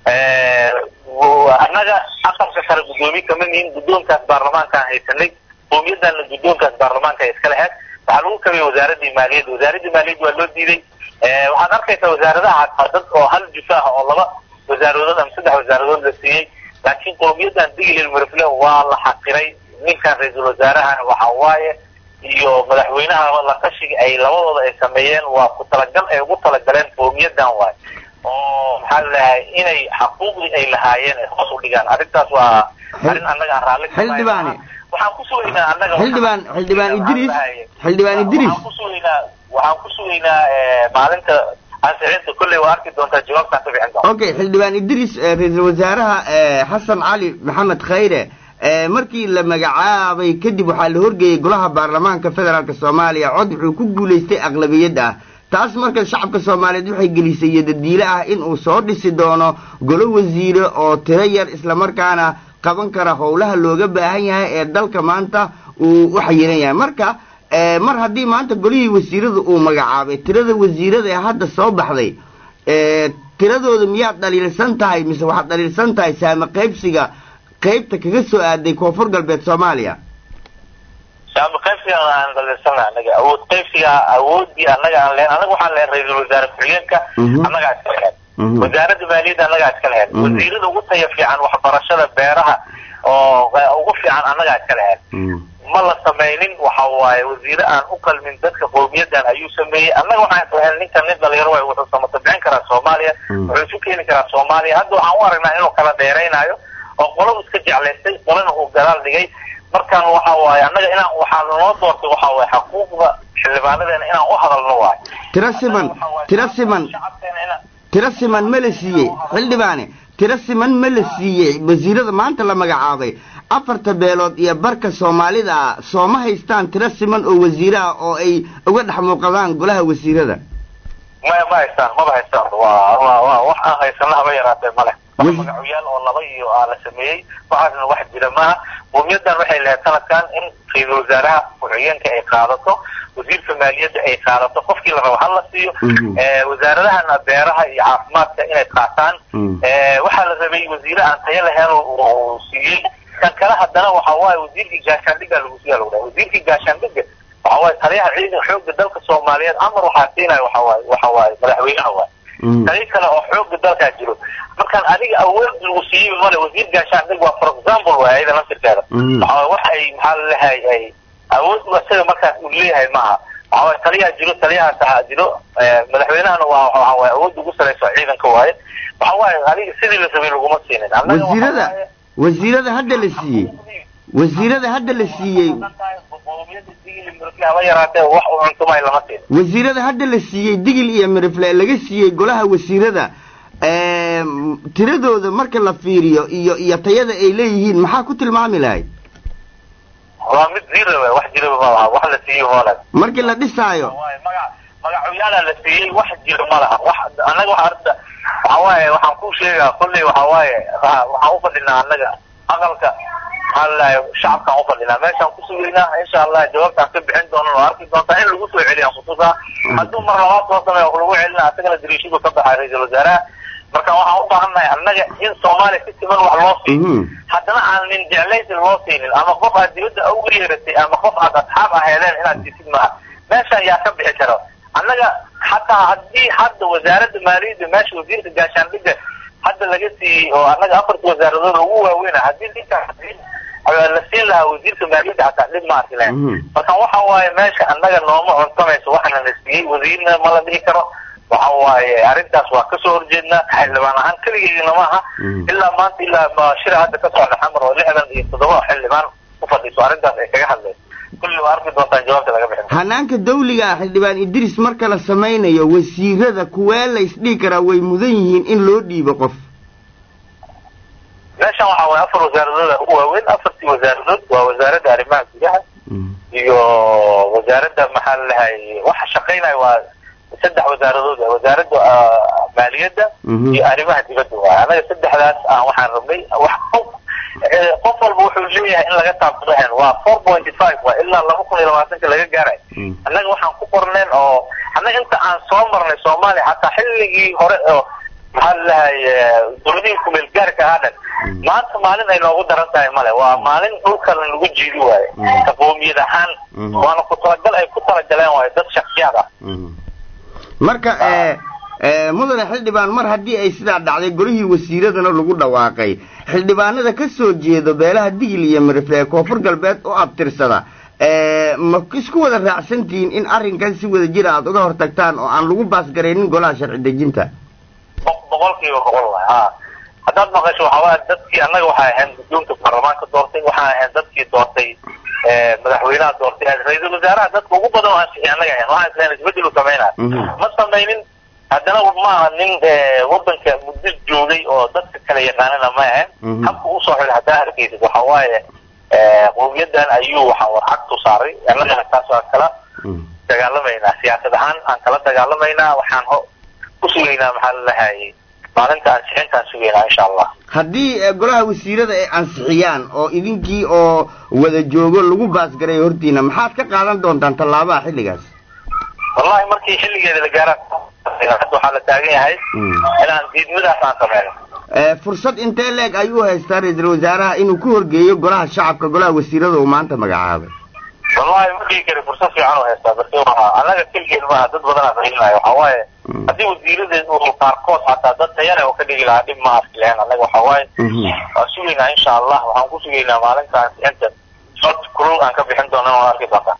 annaga aqalka sare guddoomiye kama nihin guddoonkaas baarlamaankaan haysanay qowmiyadana guddoonkaas baarlamaanka ay iska lahayd waxaa lagu kabayey wasaaradii maaliyadda wasaaradii maaliyadda waa loo diiday waxaad arkaysaa wasaaradaha hataa dad oo hal jufa ah oo laba wasaaradood ama saddex wasaaradood la siiyey laakiin qowmiyadan digil marifle waa la xaqiray ninkan ra-iisul wasaarahan waxa waaye iyo madaxweynaha la tashiga ay labadooda ay sameeyeen waa ku talagal ay ugu talagaleen qowmiyadan waay oo maxaa ladahay inay xaquuqdii ay lahaayeen ay hoos u dhigaan arrintaas waa arrin annaga aan raalli xildhibaane waxaan ku sugaynaa annaga xildhibaan xildhibaan idris xildhibaan idris waxaan ku sugaynaa waxaan ku sugaynaa maalinta ansixinta kolley waa arki doontaa jawaabtaan ka bixin doonta okay xildhibaan idris ra-iisul wasaaraha xasan cali maxamed khayre markii la magacaabay kadib waxaa la horgeeyey golaha baarlamaanka federaalk soomaaliya cod wuxuu ku guulaystay aqlabiyad ah taas marka shacabka soomaaliyeed waxay gelisay yadadiile ah in uu soo dhisi doono golo wasiire oo tiro yar islamarkaana qaban kara howlaha looga baahan yahay ee dalka maanta uu u xayiran yahay marka mar haddii maanta golihii wasiirada uu magacaabay tirada wasiirada ee hadda soo baxday tiradooda miyaad dhaliilsan tahay mise waxaad dhaliilsan tahay saame qaybsiga qaybta kaga soo aaday koonfur galbeed soomaaliya saame qaybsiga aan dhaliilsana anaga awood qaybsiga awoodii annaga aan lehen annaga waxaan lehen ra-iisul wasaare ku-xigeenka annagaa iska lehen wasaaradda maaliyadda annagaa iska lehen wasiirada ugu taya fiican waxbarashada beeraha oo ugu fiican annagaa iska lehen ma la samaynin waxa waaye wasiire aan u qalmin dadka qowmiyadan ayuu sameeyey annaga waxaan islahayn ninkan nin dhalinyaro waay wuxuu samatabicin karaa soomaaliya wuxuu isu keeni karaa soomaaliya hadda waxaan u aragnaa inuu kala dheeraynayo oo qoladu iska jeclaystay qolana uu gadaal dhigay markaan waxa waaye annaga inaan waxaa lanoo doortay waxa waaye xaquuqda xildhibaanadeena inaan u hadalno waayo tiro siman tiro siman tiro siman ma la siiyey xildhibaane tiro siman ma la siiyey wasiirada maanta la magacaabay afarta beelood iyo barka soomaalida ah sooma haystaan tiro siman oo wasiire ah oo ay uga dhex muuqadaan golaha wasiirada maya ma haystaan maba haystaan waa waa waa wax aan haysana haba yaraatee male wax magacoyaal oo laba iyo aa la sameeyey waxaasna wax jira maaha qowmiyadan waxay lahayd sanadkan in ra-iisul wasaaraha ku-xigeenka ay qaadato wasiirka maaliyadda ay qaadato qofkii la rabo hala siiyo wasaaradahana beeraha iyo caafimaadka inay qaataan waxaa la rabay wasiire aan tayo lahayn uu siiyey kan kale haddana waxa waaye wasiirkii gaashaandhiga lagu siiya lagu dhahay wasiirkii gaashaandhiga waxa waaye taliyaha ciidan xoogga dalka soomaaliyeed amar waxaa siinaya waxa waaye waxa waaye madaxweynaha waaye taliya kale oo xoogga dalkaa jiro markaan adiga awood lagu siiyey male wasiir gaashaandhig waa for example waay ayada laftirkeeda waxa wax ay maxaa lalehay ay awood isaga markaas uu leeyahay maaha waxa waaye taliyaha jiro taliyahaas ahaa jiro madaxweynahana waa waxa waaye awood ugu sarayso ciidanka waaye waxa waaye adiga sidii la rabay laguma siinin wasiirada wasiirada hadda la siiyey wasiirada hadda la siiyey haba yaraatee wax u cuntumay lama siin wasiirada hadda la siiyey digil iyo mirifle laga siiyey golaha wasiirada tiradooda marka la fiiriyo iyo iyo tayada ay leeyihiin maxaa ku tilmaami lahayd waa mid zero we wax jiraba ma laha wax la siiyo hoole markii la dhisaayo maga magacoyaala la siiyey wax jiro ma laha wax annaga waxa arta waxa waaye waxaan ku sheegaa kolley waxa waaye waxaan u fadhinaa annaga aqalka maxaa lalahay shacabkaan u fadhinaa meeshaan ku sugaynaa insha allah jawaabtaan ka bixin doonan oo arki doontaa in lagu soo celiyaan kutusaa hadduu mar labaad soo sameeyo lagu celina asagana dariishadu ka baxaa ra-iisul wasaaraha marka waxaan u baahannahay annaga in soomaaliya si siman wax loo siiyo haddana aan nin jeclaysi loo siinin ama qof aad dibadda ugu yeeratay ama qof aad asxaab aheedeen inaad siisid maaha meesha ayaa ka bixi karo annaga xataa haddii hadda wasaaradda maaliyadda meesha wasiirka gaashaandhigga hadda laga siiyey oo annaga afarta wasaaradood ugu waaweyna haddii ninka la siin lahaa wasiirka maaliyadda xataa dhib ma arki lahayn marka waxa waaye meesha annaga nooma cuntamayso waxana la siiyey wasiirna ma la dhihi karo waxa waaye arrintaas waa kasoo horjeednaa xildhibaan ahaan keligeygana maaha ilaa maanta ilaa shira hadda ka socda xamar oo lixdan iyo toddoba xildhibaan ku fadhiiso arrintaas ay kaga hadlayso kulli waa arki doontaan jawaabta laga bixin hanaanka dawliga ah xildhibaan idris marka la samaynayo wasiirada kuwee la isdhihi karaa way mudan yihiin in loo dhiibo qof meeshan waxa waaye afar wasaaradood ugu waaweyn afartii wasaaradood waa wasaaradda arrimaha gudaha iyo wasaaradda maxaa lalahay waxa shaqaynaya waa saddex wasaaradood wasaaradda maaliyadda iyo arrimaha dibadda waay anaga saddexdaas aan waxaan rabnay wax qof qof walba wuxuu leeyahay in laga taabtadahen waa four pointy five waa ilaa laba kun iyo labaatanka laga gaaray annaga waxaan ku qorneen oo annaga inta aan soo marnay soomaaliya xataa xilligii hore oo maxaa lalahay dowladihii kumeel gaarka ahaa dhan maanta maalin ay noogu daran tahay male waa maalin dhulka lagu jiidi waayo taqoomiyad ahaan waana ku talagal ay ku talagaleen waayo dad shaksiyaad ah marka mudane xildhibaan mar haddii ay sidaa dhacday golihii wasiiradana lagu dhawaaqay xildhibaanada ka soo jeedo beelaha digil iyo mirifle ee koonfur galbeed oo abtirsada ma isku wada raacsantihiin in arrinkan si wada jira aada uga hortagtaan oo aan lagu baasgaraynin golaha sharci dejinta boqolkiiba boqol waay ha haddaad maqasho waxaa waaya dadkii annaga waxay ahayn guddoonka baarlamaanka doortay waxaan ahayn dadkii doortay madaxweynaha doortay ra-iisul wasaaraha dadka ugu badan oo ansixi annaga ahayn waxaan isleena isbedel u sameynaya ma samaynin haddana maaha nin wadanka muddo joogay oo dadka kala yaqaanana ma ahayn habka usoo xilay haddaa arkaysid waxa waaye qowmiyadan ayuu waxa warcagtu saaray annagana taas waa kala dagaalamaynaa siyaasad ahaan aan kala dagaalamaynaa waxaan ku sugaynaa maxaa lalahay maalinta ansixintaan sugaynaa insha allah haddii golaha wasiirada ay ansixiyaan oo idinkii oo wada joogo lagu baasgaray hortiina maxaad ka qaadan doontaan tallaabaha xilligaas wallahi markii xilligeeda la gaaraan hadda waxaa la taagan yahay inaan diidmadaas aan sameyno fursad intee leeg ayuu haystaa ra-iisul wasaaraha inuu ku horgeeyo golaha shacabka golaha wasiirada uu maanta magacaabay wallahi ma dhigi kari fursad fiican u haystaa balse waa annaga keligeed maaha dad badanaa rahinaya waxaa waaye haddii wasiiradeed uu qaarkood xataa dad tayane oo ka dhigi lahaa dhib ma arki lahayn annaga waxaa waaye waan sugaynaa insha allah waxaan ku sugaynaa maalinta ansixinta sod kulul aan ka bixin doona waan arki doontaa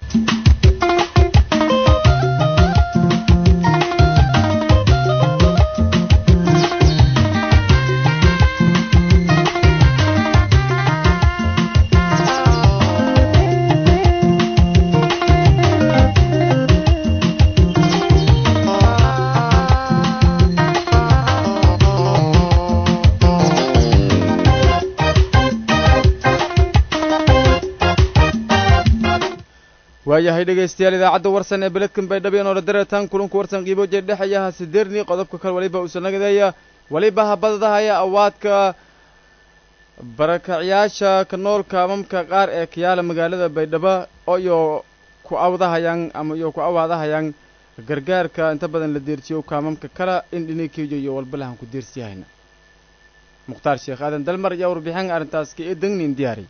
waayahay dhegaystayaal idaacadda warsan ee beledkan baydhabo inoola dareetaan kulanku warsan qiibo jeer dhexayaha sideerni qodobka kale waliba usanagadeeya waliba habadadahaya awaadka barakacyaasha ka noolka amamka qaar ee kayaala magaalada baydhabo iyo ku awdahayaan ama iyo ku awaadahayaan gargaarka inta badan la deersiyo kaamamka kala in dhinikiiyo iyo walbalahan ku deersiyahayna mukhtaar sheekh aadan dalmar ayaa warbixin arrintaas ka ee degnin diyaari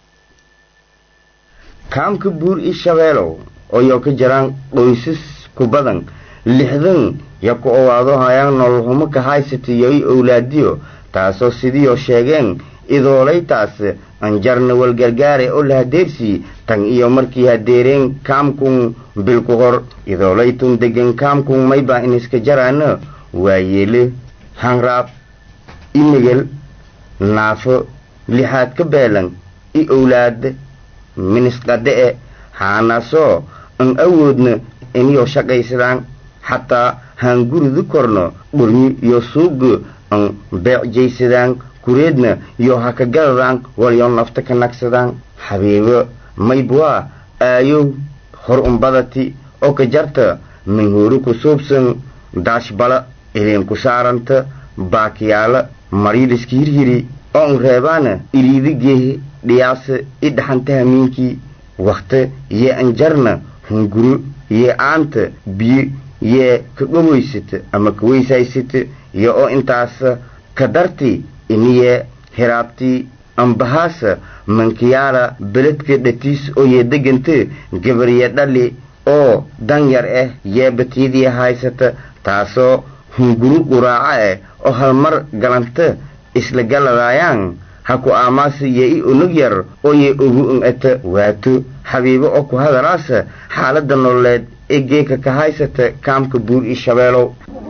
kaamka buur ii shabeelow ooyo ka jiraan qoysas ku badan lixdan yo ku owaado hayaan nololhumo ka haysatayo i owlaadiyo taasoo sidiioo sheegeen idoolaytaas anjarna walgargaare oo la hadeersii tan iyo markii hadeereen kaamkun bilku hor idoolaytun degan kaamkun maybaa in iska jaraana waayeele hanraab i megel naafo lixaad ka beelan i owlaad minisqadhe-e haanasoo an awoodna iniyoo shaqaysadaan xataa haan guridu korno dhurmi iyo suuga an beecjaysadaan kureedna iyo ha ka gadadaan walyo nafta ka nagsadaan xabiibo maybwaa aayow hor umbadati oo ka jarta minhuuri ku suubsan daashbala idinku saaranta baakiyaala mariiliska hirhiri oo un reebaana iliidi geehe dhiyaase i dhaxanta hamiinkii wakhte yee anjarna hunguro yee aanta biyo yee ka dhawaysata ama ka weysaysata iyo oo intaas kadarti iniye hiraabti ambahaasa mankiyaala beledka dhatiis ooye degante gabarye dhali oo danyar ah yeebatiidii haysata taasoo hunguru quraaco ah oo halmar galanta isla galadaayaan ha ku aamaasa yee i unug yar ooye ugu un-ata waato xabiibo oo ku hadalaasa xaaladda nololeed ee geeka ka haysata kaamka buur io shabeelow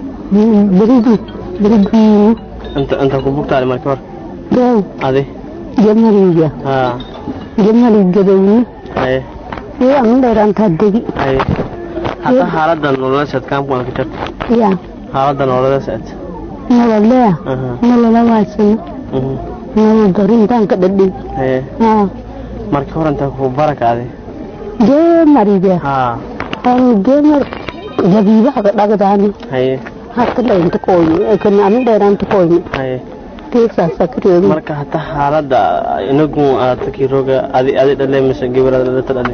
inta ku bugtaale marka hor Daaw, adi jamaliga, haa jamaliga dawni, haye ee aan dheeraantaa degi, haye hadda xaaladda nololeed kaamku aan ka jirto yaa, xaaladda nololeed nololea, Aha. nolola waasano, nolol darintaan ka dhadhay, haye haa, marka hor inta ku baraka adi geemariga, haa aan geemar jabiibaha ka dhagdaani, haye hata dhaynta kooyni, ee kana aan dheeraanta kooyni, haye teegsaasa ka reebi, marka hadda xaaladda inagu aad kiroga adi adi dhale mise gibirada dhalata dhale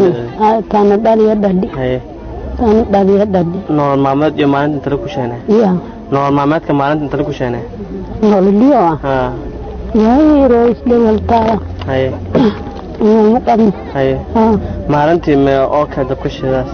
taana dhaliya dhadhi, haye taana dhaliya dhadhi, nolol maalmeed iyo maalinta intale ku sheene yaa, nolol maalmeedka maalinta intale ku sheene nololiyo ah, haa yaa roo isdhewaltaaya, haye inama qabno, haye haa, maalintii me oo kale dabka shidaas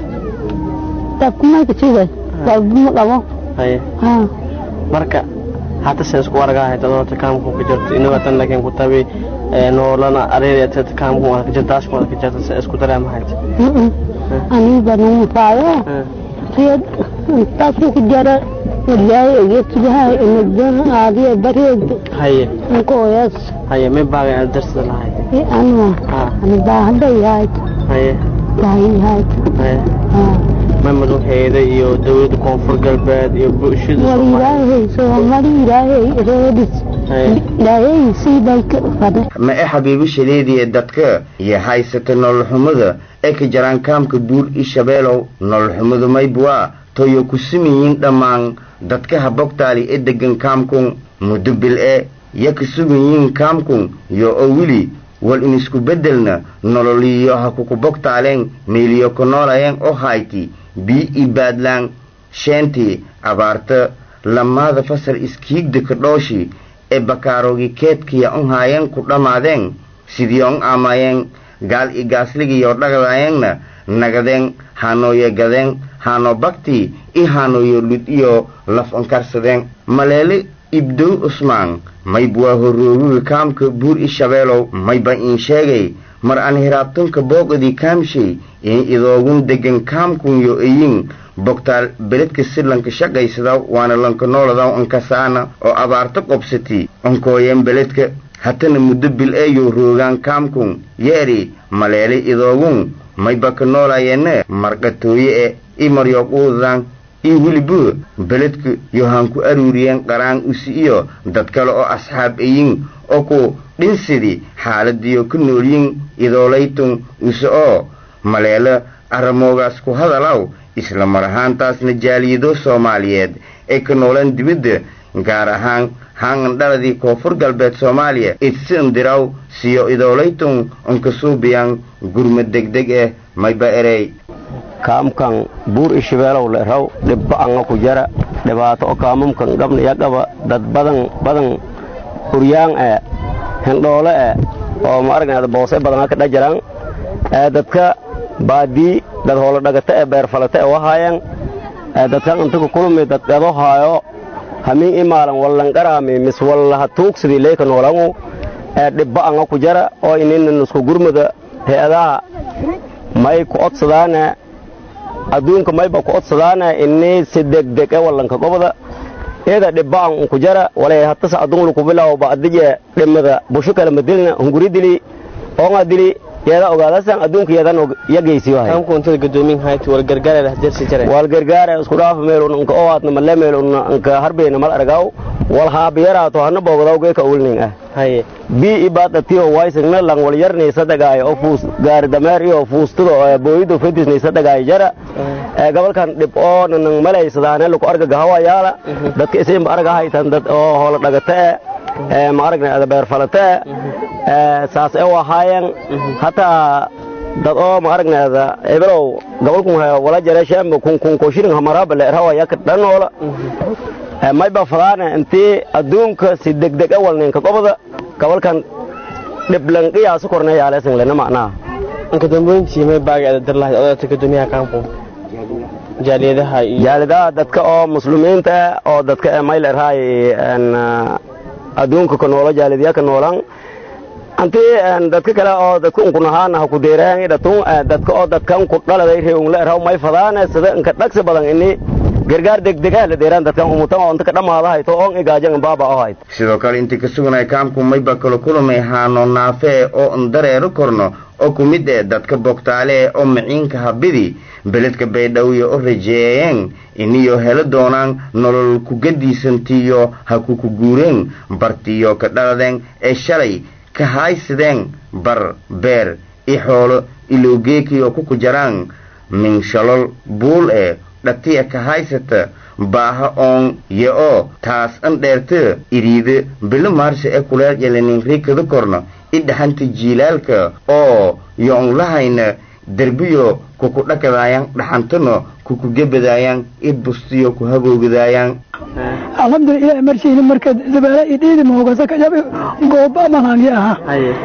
dabkumaka sida, walba ma qabo, haye haa, marka hadda se isku argaa hayta doonta kaamku ka jirto inaga tan laakiin ku tabi noolana areereeta kaamku ka jirto daashku ka jirto se isku dareema hayta mm aniga nuu faayo, reed intaasuu ku jara, walaahi egeesigahay inadan aadiya bareed, haye nkooyaas, haye me baaga aad darsada lahayd ee anwa, haa ani baahada yahayd, haye baahi yahayd, haye haa, me madaxeeda iyo dawladda koonfur galbeed iyo bulshada wal Soomaaliya ilaahay soomali ilaahay reedis, haye ilaahay sii bay ka fadhe, ma e xabiibo shaleediya dadka iyo haysata nololxumada ee ka jaraan kaamka buur io shabeelow nololxumadu maybwaa toyo ku sumayiin dhammaan dadka habogtaali ee degan kaamkun muddo bil e ya ka sugayiin kaamkun yo oo weli wal inisku beddelna nololiyo ha kuku bogtaaleen meeliyo ku noolayeen oo hayti bii i baadlaan sheentii abaarta lamaada fasal iskiigda ka dhooshi ee bakaaroogii keedkiya un haayeen ku dhammaadeen sidii on aamaayeen gaal i gaasligiyo dhagdaayeenna nagadeen haanooyo gadeen haano bagtii i haanooyo lud iyo laf ankarsadeen maleele ibdow cusmaan mayb waa horooguga kaamka buur i shabeelow mayba iin sheegay mar aan hiraabtunka booqadii kaamshay in idoogun degan kaamkun yo eyin bogtaal beledka si lanka shaqaysada waana lanka nooladaw ankasaana oo abaarto qobsati onkooyeen beledka hatana muddo bil eeyo roogaan kaamkun yeeri maleele idoogun mayba ka noolayeenne marqatooye e i maryoquudan i weliba beledka yohaan ku aruuriyeen qaraan usi iyo dad kale oo asxaab eyin oo ku dhinsidi xaaladiyo ku noolyin idoolaytun use oo maleelo arramoogaas ku hadalaw isla mar ahaantaasna jaaliyado soomaaliyeed ee ka noolaan dibadda gaar ahaan haangan dhaladii koonfur galbeed soomaaliya idsin diraw siyo idoolaytun unkasuubiyan gurma degdeg ah mayba erey kaamkan buur ishibeelow le raw dhibba anga ku jara dhibaato o kaamumkan gabna yaqaba dad badan badan huryaan e hindhoole e oo ma aragnaada boose badan ka dhajaraan ee dadka baadii dad hoola dhagata ee beerfalata ee wahaayaan ee dadkan inta kulmi dad gado haayo hamiin imaalan wallanqaraami mis wallaha tuugsidii leyka noolangu ee dhibba anga ku jara oo ininan isku gurmuda hay-adaha may ku odsadaane adduunka mayba ku odsadaane inii si degdeg e wallanka gobda iyada dhibbaan unku jara walay hatasa adun luku bilaw ba'dije dhimada bushu kala madilna hunguri dili oonga dili yeeda ogaadasan adduunka yeedan yageysiyo hay kaamku intada gadoomin hayti wal gargaar lah dersi jare wal gargaar isku dhaaf meel unka owaadna malle meel unka harbeena mal argaw wal haabiyaraato hana boogdaw geeka ulning ah haye bi ibadatiyo waysagna lang wal yarnay sadagaay oo fuus gaari dameer iyo fuustudo booyido fedisnay sadagaay jara ee gobolkan dhib oo nan malaysadaane lagu arga gahawayaala dadka isin arga haytan dad oo hoola dhagata ee ma aragna beer falata ee saas ee wahaayeen hataa dad oo ma aragnaada ebelow gobolkun wala jara shaamba kun kun ko shirin hamaraba le rawa yak dhanoola mayba fadaane intii adduunka si degdeg a walninka gobada gobolkan dhiblanqiyaasu korneeyaaleesan lena macnaha inka dambeyntii may baagi ada dar lahayd odayta guddoomiyaha kaamku jaaliyadaha iyo jaaliyadaha dadka oo muslimiinta oo dadka mayl erhaay adduunka ka noolo jaalidya ka noolan antii dadka kale oo dadka unkunahaana ha ku deeraan dhatun dadka oo dadkan ku dhaladay reeunla erhaw may fadaane sida inka dhagsi badan ini gargaar degdega la deeraan dadkan umutan oo inta ka dhamaada hayto oon igaajan baaba oo hayto sidoo kale intii ka suganay kaamku mayba kala kulamay haano naafee oo ndareero korno oo ku mid eh dadka bogtaale oo maciinka habidi beledka baydhawyo oo rajeeyeen iniyo helo doonaan nolol kugadiisantiyo ha kuku guureen bartiyo ka dhaladeen ee shalay ka haysadeen bar beer i xoolo ilowgeekiyo kuku jaraan minshalol buul ee dhatiya ka haysata baaha oon yo oo taas an dheerta iriida bilo maarse ee kuleel yelanin riikada korno i dhaxanta jiilaalka oo yo on lahayna derbiyo kuku dhakadaayaan dhaxantano kuku gebadaayaan i bustiyo ku hagoogadaayaan alxamdulilah marshayni marka dabaala i dhiidi mahogasa ka jabi gooba malaangi aha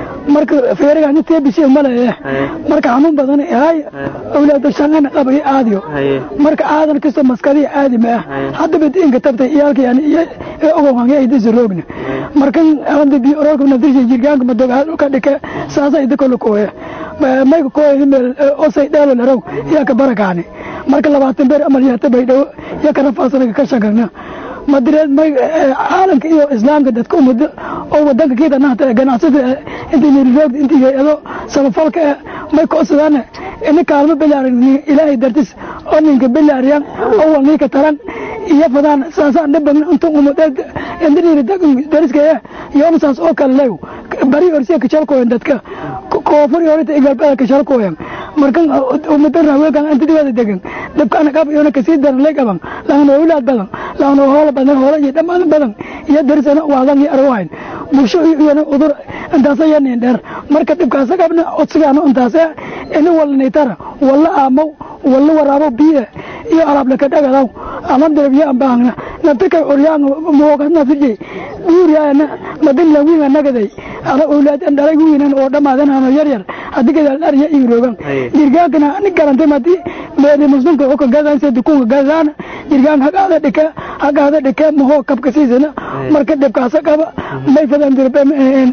marka feerigaani teebisi maleeye marka xanuun badan ahay awlaado shaqana qabay aadiyo marka aadan kasto maskadii aadi ma ah haddaba diinka tabtay iyaalka yani iyo ogowangi ay disa roogna markan hada bi orolka naftirsha jirgaanka madoga dhulka dhike saasa ida kolo kooye mayka kooye meel osay dheelo larow yaa ka barakaani marka labaatan beer amal yaata baydhawo yaa ka rafaasanaga ka shagagna madireed may caalamka iyo islaamka dadka umado oo wadanka kiida nahta ganacsada intii niriroogda intii hay-ado samafalka may koodsadaan ini kaalmo bilaaran ilaahay dartis oo ninka bilaariyan oo walniika taran iyo fadaan saasaan dhiban inta umadeed indiriiri dariskaya yoona saas oo kale lew bari orsiya kachalkooyan dadka koofur yoonita igalbada kachalkooyan markan umadan raweelkan antidiwada degan dabkaana qab yoona kasii daran lay qaban laana awlaad badan laana hoola badan hoola iyo dhammaan badan iyo darisana waadan iyo arwayn bulsho iyona udur intaasa yanin dheer marka dhibkaasa qabna codsigaana intaasa ini walnaytara walla aamow walla waraabo biye iyo alaabla ka dhagadaw alhamdulillah biyo ambaangna nabtika uryaan moogas nafirjay guuryaana madin la wiina nagaday ala awlaad an dhalay wiinan oo dhamaadan ano yar yar hadii gadaal dhar iyo iiroogan jirgaankana ani garantay madi meedi muslimka oo ka gadaan se dukunka gadaan jirgaan hagaada dhika hagaada dhika mahoo kabka siisana marka dhibkaasa qaba may fadan dirbe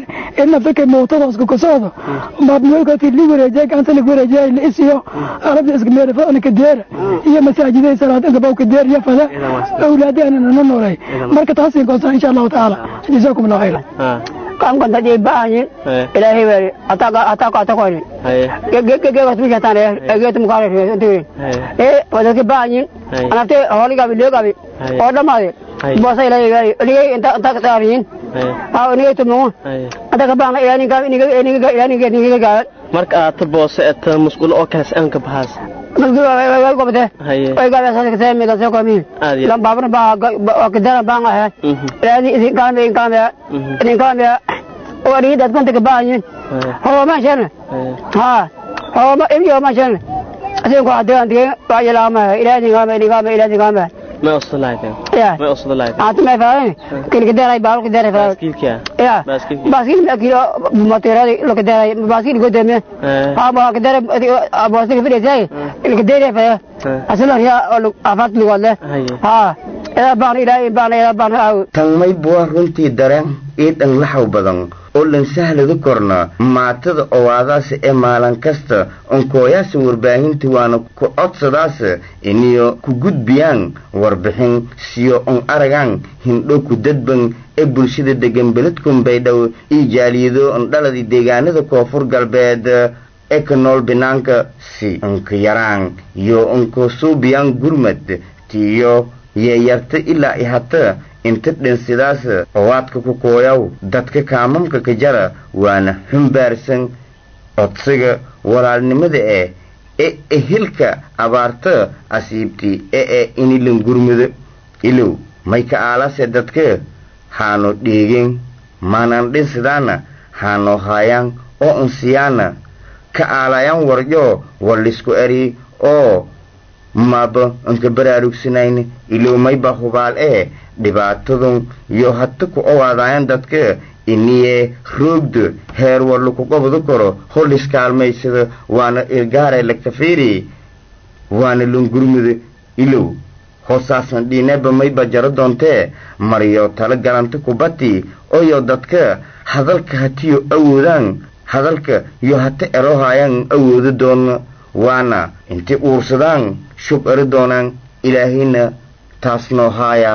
in naftika mootadooska kusoodo maabnooykooti li wareejay gacanta lig wareejay la isiyo arabda iska meeda fadana ka deera iyo masaajiday salaadinka bawka deer iyo fada awlaadana nana noolay marka taasi goosaan insha allahu tacaala jazaakum allah khayra kam kan tadi banyin ilahi wari ataka ataka ataka ni ge ge ge ge tu jatan e ge tu mukare tu e pada ke banyin anate holi ga video ga bi order mare bosa ilahi wari ni enta enta kata rin ha ni tu mo ataka bang ya ni ga ni ga ni ga ya ni ga ni ga marka aad ta boose ee ta musqulo oo kale aan ka baxaas Nagdi wa wa ko bate. Ay ga sa ka mi ga sa ko mi. Lam babna ba ka dara ba nga hai. Radi isin ka me ka me. Isin ka me. O ri dat kan te ba yin. Ho ma shen. Ha. Ho ma ibi ma shen. Asin ko adan de ba ya la ma ila ni ga me ni ga me ila ni ga me. ما وصل لايتين يا ما وصل لايتين انت ما فاهم كل كده راي باول كده راي باسكيل كيا يا باسكيل باسكيل لا كيلو موتيرا لو كده راي باسكيل قدامي ها ما كده باسكيل في جاي اللي كده راي اصلا هي افات لي والله ها ila baan ilaahay baan ila baan aaw tan mayb waa runtii dareen iidhan laxaw badan oo lan sahlada korna maatada owaadaas ee maalin kasta onkooyaasa warbaahinta waana ku codsadaas iniyo ku gudbiyaan warbixin siyo on aragaan hindho ku dadban ee bulshada degan beledkun baydhow iyo jaaliyado ondhaladi deegaanada koonfur galbeed ee ka nool binaanka si onka yaraan iyo onka suubiyaan gurmad tiyo yeeyarta ilaa i hata inta dhinsidaas owaadka ku kooyaw dadka kaamamka ka jara waana xumbaarsan codsiga walaalnimada ee ee ehilka abaarta asiibti ee ee inilan gurmudo ilow may ka aalase dadka haano dheegen maanan dhinsidaana haano haayaan oo unsiyaana ka aalayaan waryo wallisku eri oo maaba anka baraarugsanayna ilowmayba hubaal ee dhibaatadun iyo hata ku owaadayan dadka iniye roogda heer war laku qabado karo hol iskaalmaysada waana ilgaare lagtafiiri waana lungurmuda ilow hoosaasan dhiineba mayba jaro doontee mariyo tala galanta kubati oyo dadka hadalka hatiyo awoodaan hadalka iyo hata erohayaan awoodo doona waana inti uursadaan shub eri doonaan ilaahayna taas noo haaya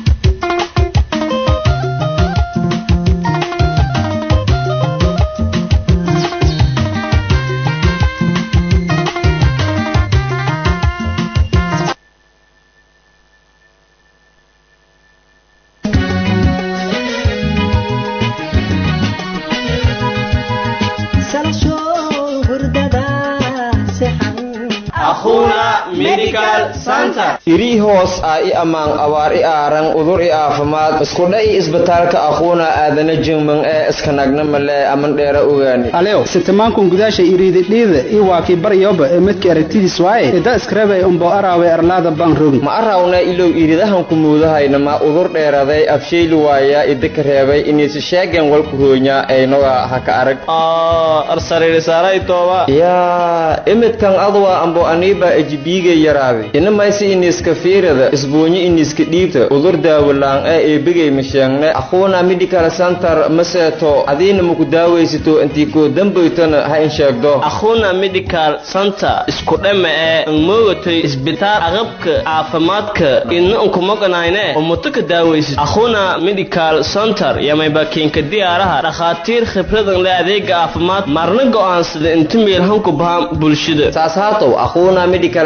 irii hoos ah i ammaan abaar i aaran udur i aafimaad iskudha i isbitaalka aquuna aadana jingman ee iskanagna malee aman dheera ogaani alew sitamankun gudaasha iriididhiida i waakii baryoba ee midka aragtidiis waaye ida iskarabay umbo araawe arlaada baan rogin ma arawna ilow iridahanku muudahayna ma udur dheeraday afshayli waaya idika reebay iniisi sheegen walku roonya aynoga haka arag yaa imidkan adwa ambo aniiba ejibiiga yaraabi inamaysi iniska fiirada isbuunyi iniska dhiibta udur daawalaan ee eebigay masheegne aquuna medical center maseeto adiina maku daawaysito intii koo dambaytana ha in sheegdo akhuna medical center isku dhama ee angmoogatay isbitaal aqabka caafimaadka idna unkumoganayne umutuka daawaysid akhuna medical center yamayba kiinka diyaaraha dhakhaatiir khibradan le adeega caafimaad marna go'aansada inta meelhanku bahan bulshada saas haatow aquuna medical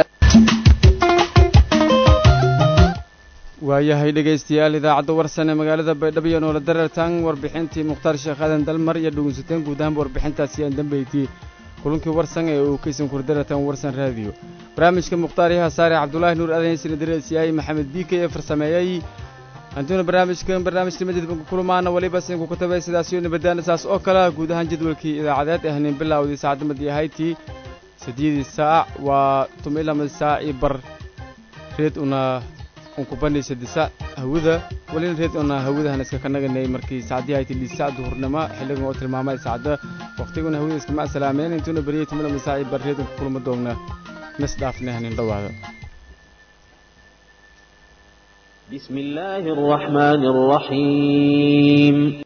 waayahay dhegaystayaal idaacadda warsan ee magaalada baydhabo iyo noola dareertaan warbixintii mukhtaar sheekh aadan dalmar iyo dhegeysateen guud ahaanba warbixintaasi aan dambeeytay kulankii warsan ee uu kaysan kurdareertaan warsan raadiyo barnaamijka mukhtaar yaha saare cabdulaahi nuur aadan sina dareersiyaay maxamed biike ee farsameeyey antuuna barnaamijkan barnaamijka madid kulamaana waliba sinku ku tabay sidaasiyo nabadaana saas oo kale guud ahaan jadwalkii idaacadeed ee hanin bilowdii saacadda madii ahaytii sideedii saac waa tumilamad saac iyo bar reed una unkubanaysa disa hawada walina reed una hawadahan iska kanaganay markii saacdii hayti liisa duhurnimo xilligan oo tilmaamay saacada waqtiguna hawada iskama salaameen intuuna beriyay tumilamad saac iyo bar reed unka kulma doogna mis dhaafnay hanin dhawaada بسم الله الرحمن الرحيم